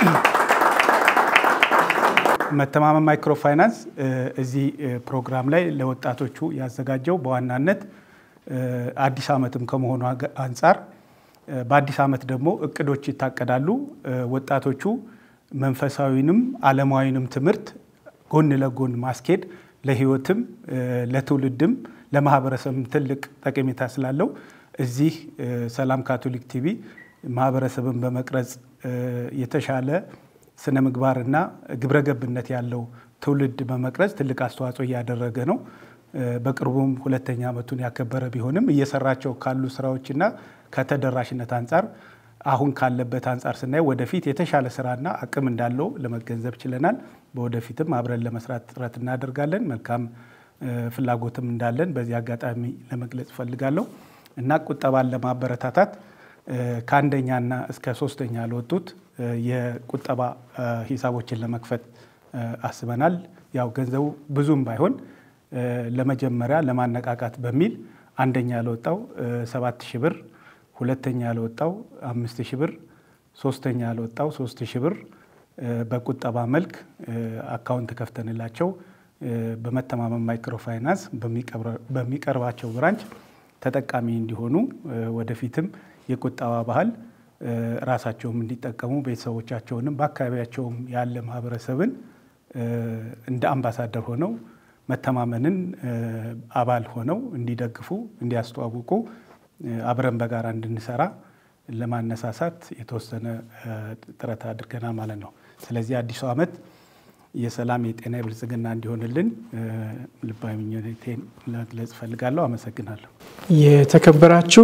መተማመን ማይክሮ ፋይናንስ እዚህ ፕሮግራም ላይ ለወጣቶቹ ያዘጋጀው በዋናነት አዲስ ዓመትም ከመሆኑ አንጻር በአዲስ ዓመት ደግሞ እቅዶች ይታቀዳሉ። ወጣቶቹ መንፈሳዊንም ዓለማዊንም ትምህርት ጎን ለጎን ማስኬድ ለሕይወትም ለትውልድም ለማህበረሰብም ትልቅ ጠቀሜታ ስላለው እዚህ ሰላም ካቶሊክ ቲቪ ማህበረሰብን በመቅረጽ የተሻለ ስነ ምግባርና ግብረ ገብነት ያለው ትውልድ በመቅረጽ ትልቅ አስተዋጽኦ እያደረገ ነው። በቅርቡም ሁለተኛ ዓመቱን ያከበረ ቢሆንም እየሰራቸው ካሉ ስራዎችና ከተደራሽነት አንጻር አሁን ካለበት አንጻር ስናይ ወደፊት የተሻለ ስራና አቅም እንዳለው ለመገንዘብ ችለናል። በወደፊትም አብረን ለመስራት ጥረት እናደርጋለን። መልካም ፍላጎትም እንዳለን በዚህ አጋጣሚ ለመግለጽ እፈልጋለሁ እና ቁጠባን ለማበረታታት ከአንደኛና እስከ ሶስተኛ ለወጡት የቁጠባ ሂሳቦችን ለመክፈት አስበናል። ያው ገንዘቡ ብዙም ባይሆን ለመጀመሪያ ለማነቃቃት በሚል አንደኛ ለወጣው ሰባት ሺህ ብር፣ ሁለተኛ ለወጣው አምስት ሺህ ብር፣ ሶስተኛ ለወጣው ሶስት ሺህ ብር በቁጠባ መልክ አካውንት ከፍተንላቸው በመተማመን ማይክሮ ፋይናንስ በሚቀርባቸው ብራንች ተጠቃሚ እንዲሆኑ ወደፊትም የቁጠባ ባህል ራሳቸውም እንዲጠቀሙ ቤተሰቦቻቸውንም በአካባቢያቸውም ያለ ማህበረሰብን እንደ አምባሳደር ሆነው መተማመንን አባል ሆነው እንዲደግፉ፣ እንዲያስተዋውቁ አብረን በጋራ እንድንሰራ ለማነሳሳት የተወሰነ ጥረት አድርገናል ማለት ነው። ስለዚህ አዲሱ ዓመት የሰላም የጤና የብልጽግና እንዲሆንልን ልባዊ ምኞቴን መግለጽ እፈልጋለሁ። አመሰግናለሁ። የተከበራችሁ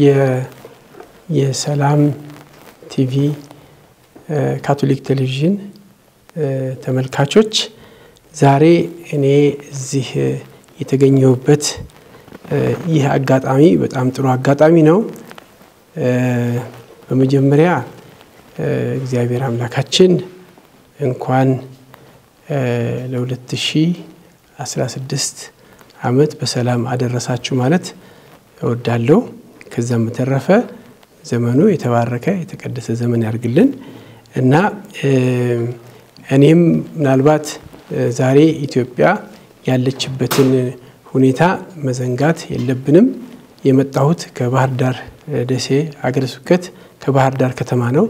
የሰላም ቲቪ ካቶሊክ ቴሌቪዥን ተመልካቾች ዛሬ እኔ እዚህ የተገኘሁበት ይህ አጋጣሚ በጣም ጥሩ አጋጣሚ ነው። በመጀመሪያ እግዚአብሔር አምላካችን እንኳን ለ2016 ዓመት በሰላም አደረሳችሁ ማለት እወዳለሁ። ከዛም በተረፈ ዘመኑ የተባረከ የተቀደሰ ዘመን ያድርግልን እና እኔም ምናልባት ዛሬ ኢትዮጵያ ያለችበትን ሁኔታ መዘንጋት የለብንም። የመጣሁት ከባህር ዳር ደሴ አገረ ስብከት ከባህር ዳር ከተማ ነው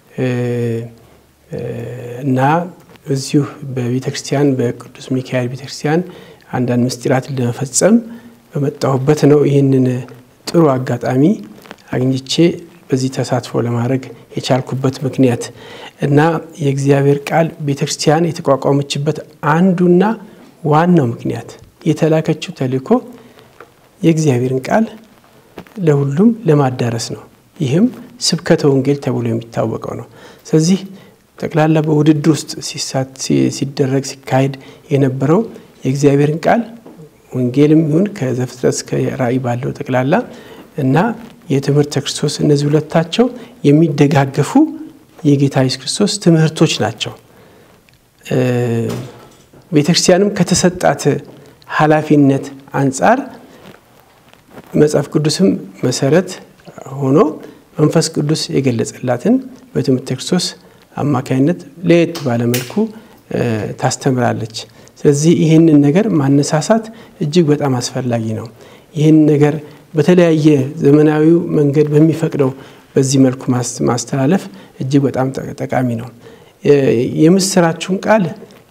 እና እዚሁ በቤተ ክርስቲያን በቅዱስ ሚካኤል ቤተ ክርስቲያን አንዳንድ ምስጢራት ለመፈጸም በመጣሁበት ነው። ይህንን ጥሩ አጋጣሚ አግኝቼ በዚህ ተሳትፎ ለማድረግ የቻልኩበት ምክንያት እና የእግዚአብሔር ቃል ቤተ ክርስቲያን የተቋቋመችበት አንዱና ዋናው ምክንያት የተላከችው ተልእኮ የእግዚአብሔርን ቃል ለሁሉም ለማዳረስ ነው። ይህም ስብከተ ወንጌል ተብሎ የሚታወቀው ነው። ስለዚህ ጠቅላላ በውድድር ውስጥ ሲደረግ ሲካሄድ የነበረው የእግዚአብሔርን ቃል ወንጌልም ይሁን ከዘፍጥረት እስከ ራእይ ባለው ጠቅላላ እና የትምህርተ ክርስቶስ እነዚህ ሁለታቸው የሚደጋገፉ የጌታ ኢየሱስ ክርስቶስ ትምህርቶች ናቸው። ቤተ ክርስቲያንም ከተሰጣት ኃላፊነት አንጻር መጽሐፍ ቅዱስም መሰረት ሆኖ መንፈስ ቅዱስ የገለጸላትን በትምህርተ ክርስቶስ አማካኝነት ለየት ባለ መልኩ ታስተምራለች። ስለዚህ ይህንን ነገር ማነሳሳት እጅግ በጣም አስፈላጊ ነው። ይህን ነገር በተለያየ ዘመናዊው መንገድ በሚፈቅደው በዚህ መልኩ ማስተላለፍ እጅግ በጣም ጠቃሚ ነው። የምስራችሁን ቃል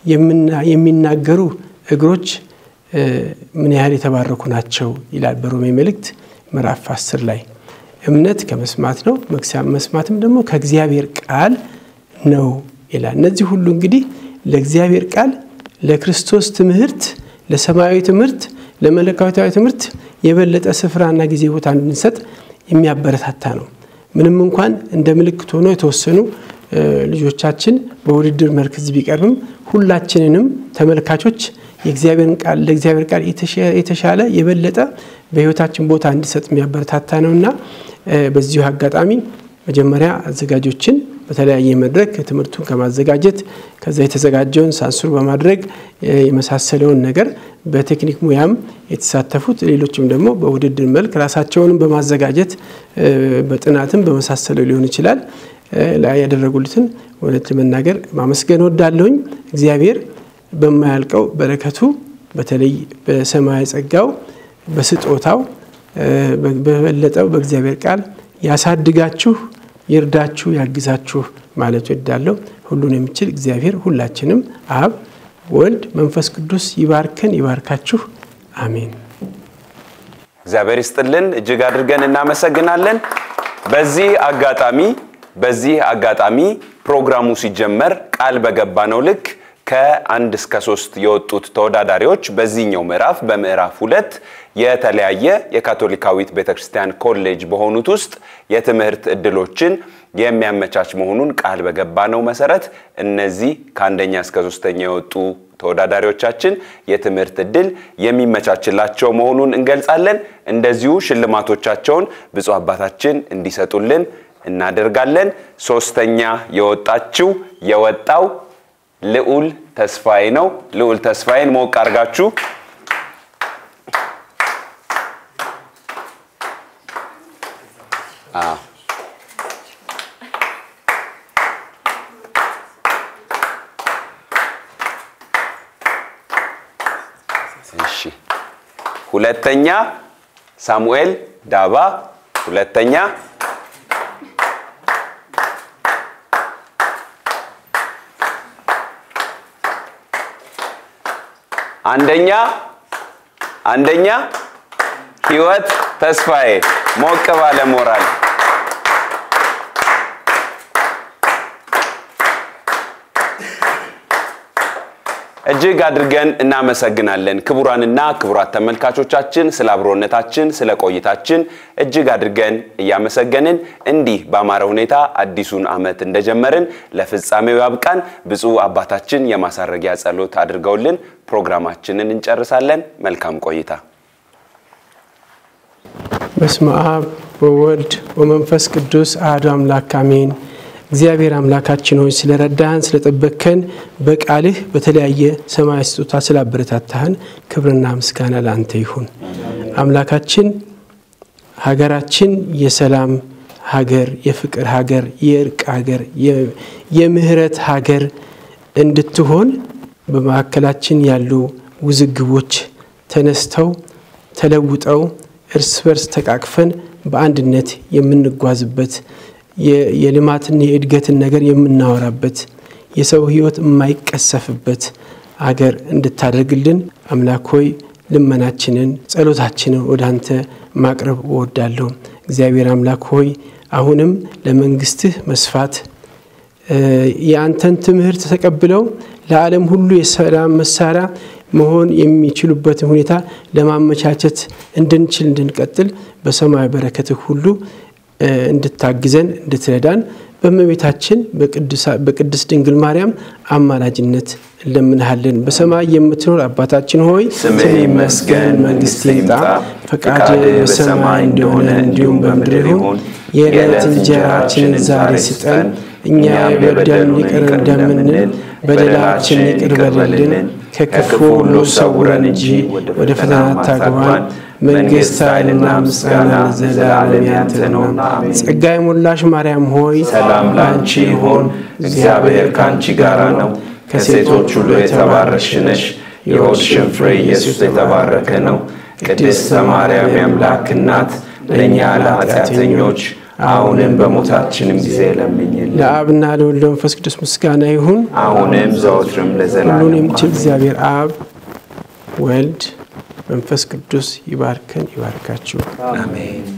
የሚናገሩ እግሮች ምን ያህል የተባረኩ ናቸው ይላል በሮሜ መልእክት ምዕራፍ አስር ላይ እምነት ከመስማት ነው፣ መስማትም ደግሞ ከእግዚአብሔር ቃል ነው ይላል። እነዚህ ሁሉ እንግዲህ ለእግዚአብሔር ቃል፣ ለክርስቶስ ትምህርት፣ ለሰማያዊ ትምህርት፣ ለመለኮታዊ ትምህርት የበለጠ ስፍራና ጊዜ ቦታ እንድንሰጥ የሚያበረታታ ነው። ምንም እንኳን እንደ ምልክት ሆኖ የተወሰኑ ልጆቻችን በውድድር መርክዝ ቢቀርብም ሁላችንንም ተመልካቾች የእግዚአብሔርን ቃል ለእግዚአብሔር ቃል የተሻለ የበለጠ በሕይወታችን ቦታ እንዲሰጥ የሚያበረታታ ነው እና በዚሁ አጋጣሚ መጀመሪያ አዘጋጆችን በተለያየ መድረክ ትምህርቱን ከማዘጋጀት ከዛ የተዘጋጀውን ሳንሱር በማድረግ የመሳሰለውን ነገር በቴክኒክ ሙያም የተሳተፉት ሌሎችም ደግሞ በውድድር መልክ ራሳቸውንም በማዘጋጀት በጥናትም በመሳሰለው ሊሆን ይችላል ላይ ያደረጉልትን እውነት ለመናገር ማመስገን ወዳለሁኝ። እግዚአብሔር በማያልቀው በረከቱ በተለይ በሰማያዊ ጸጋው በስጦታው በበለጠው በእግዚአብሔር ቃል ያሳድጋችሁ፣ ይርዳችሁ፣ ያግዛችሁ ማለት ወዳለሁ። ሁሉን የሚችል እግዚአብሔር ሁላችንም አብ፣ ወልድ፣ መንፈስ ቅዱስ ይባርከን፣ ይባርካችሁ። አሜን። እግዚአብሔር ይስጥልን። እጅግ አድርገን እናመሰግናለን። በዚህ አጋጣሚ በዚህ አጋጣሚ ፕሮግራሙ ሲጀመር ቃል በገባ ነው ልክ ከአንድ እስከ ሶስት የወጡት ተወዳዳሪዎች በዚህኛው ምዕራፍ በምዕራፍ ሁለት የተለያየ የካቶሊካዊት ቤተክርስቲያን ኮሌጅ በሆኑት ውስጥ የትምህርት እድሎችን የሚያመቻች መሆኑን ቃል በገባ ነው መሰረት እነዚህ ከአንደኛ እስከ ሶስተኛ የወጡ ተወዳዳሪዎቻችን የትምህርት እድል የሚመቻችላቸው መሆኑን እንገልጻለን። እንደዚሁ ሽልማቶቻቸውን ብፁዕ አባታችን እንዲሰጡልን እናደርጋለን። ሶስተኛ የወጣችው የወጣው ልዑል ተስፋዬ ነው። ልዑል ተስፋዬን ሞቅ አድርጋችሁ አዎ እሺ ሁለተኛ ሳሙኤል ዳባ ሁለተኛ አንደኛ አንደኛ ህይወት ተስፋዬ ሞቅ ባለ ሞራል እጅግ አድርገን እናመሰግናለን። ክቡራንና ክቡራት ተመልካቾቻችን ስለ አብሮነታችን፣ ስለ ቆይታችን እጅግ አድርገን እያመሰገንን እንዲህ በአማረ ሁኔታ አዲሱን ዓመት እንደጀመርን ለፍጻሜው ያብቃን። ብፁዕ አባታችን የማሳረጊያ ጸሎት አድርገውልን ፕሮግራማችንን እንጨርሳለን። መልካም ቆይታ። በስመ አብ ወወልድ ወመንፈስ ቅዱስ አሐዱ አምላክ አሜን። እግዚአብሔር አምላካችን ሆይ ስለረዳህን ስለጠበቅከን በቃልህ በተለያየ ሰማያዊ ስጦታ ስላበረታታህን ክብርና ምስጋና ለአንተ ይሁን። አምላካችን ሀገራችን የሰላም ሀገር፣ የፍቅር ሀገር፣ የእርቅ ሀገር፣ የምህረት ሀገር እንድትሆን በመካከላችን ያሉ ውዝግቦች ተነስተው ተለውጠው እርስ በርስ ተቃቅፈን በአንድነት የምንጓዝበት የልማትን የእድገትን ነገር የምናወራበት የሰው ሕይወት የማይቀሰፍበት አገር እንድታደርግልን አምላክ ሆይ ልመናችንን ጸሎታችንን ወደ አንተ ማቅረብ እወዳለሁ። እግዚአብሔር አምላክ ሆይ አሁንም ለመንግስትህ መስፋት የአንተን ትምህርት ተቀብለው ለዓለም ሁሉ የሰላም መሳሪያ መሆን የሚችሉበትን ሁኔታ ለማመቻቸት እንድንችል እንድንቀጥል በሰማያዊ በረከትህ ሁሉ እንድታግዘን እንድትረዳን በእመቤታችን በቅድስት ድንግል ማርያም አማላጅነት እንለምንሃለን። በሰማይ የምትኖር አባታችን ሆይ ስምህ ይመስገን፣ መንግስትህ ይምጣ፣ ፈቃድህ በሰማይ እንደሆነ እንዲሁም በምድር ይሁን። የዕለት እንጀራችንን ዛሬ ስጠን፣ እኛ የበደሉን ይቅር እንደምንል በደላችን ይቅር በልልን፣ ከክፉ ሁሉ ሰውረን እንጂ ወደ ፈተና አታግባን መንግስት ኃይልና ምስጋና ለዘላለም ያንተ ነውና። ጸጋ የሞላሽ ማርያም ሆይ ሰላም ላንቺ ይሁን፣ እግዚአብሔር ከአንቺ ጋር ነው። ከሴቶች ሁሉ የተባረክሽ ነሽ፣ የሆድሽን ፍሬ ኢየሱስ የተባረከ ነው። ቅድስተ ማርያም የአምላክ እናት ለእኛ ለኃጢአተኞች አሁንም በሞታችንም ጊዜ ለምኝልን። ለአብና ለወልድ ለመንፈስ ቅዱስ ምስጋና ይሁን አሁንም ዘወትርም ሁሉን ለዘላለም የሚችል እግዚአብሔር አብ ወልድ መንፈስ ቅዱስ ይባርከን ይባርካችሁ። አሜን።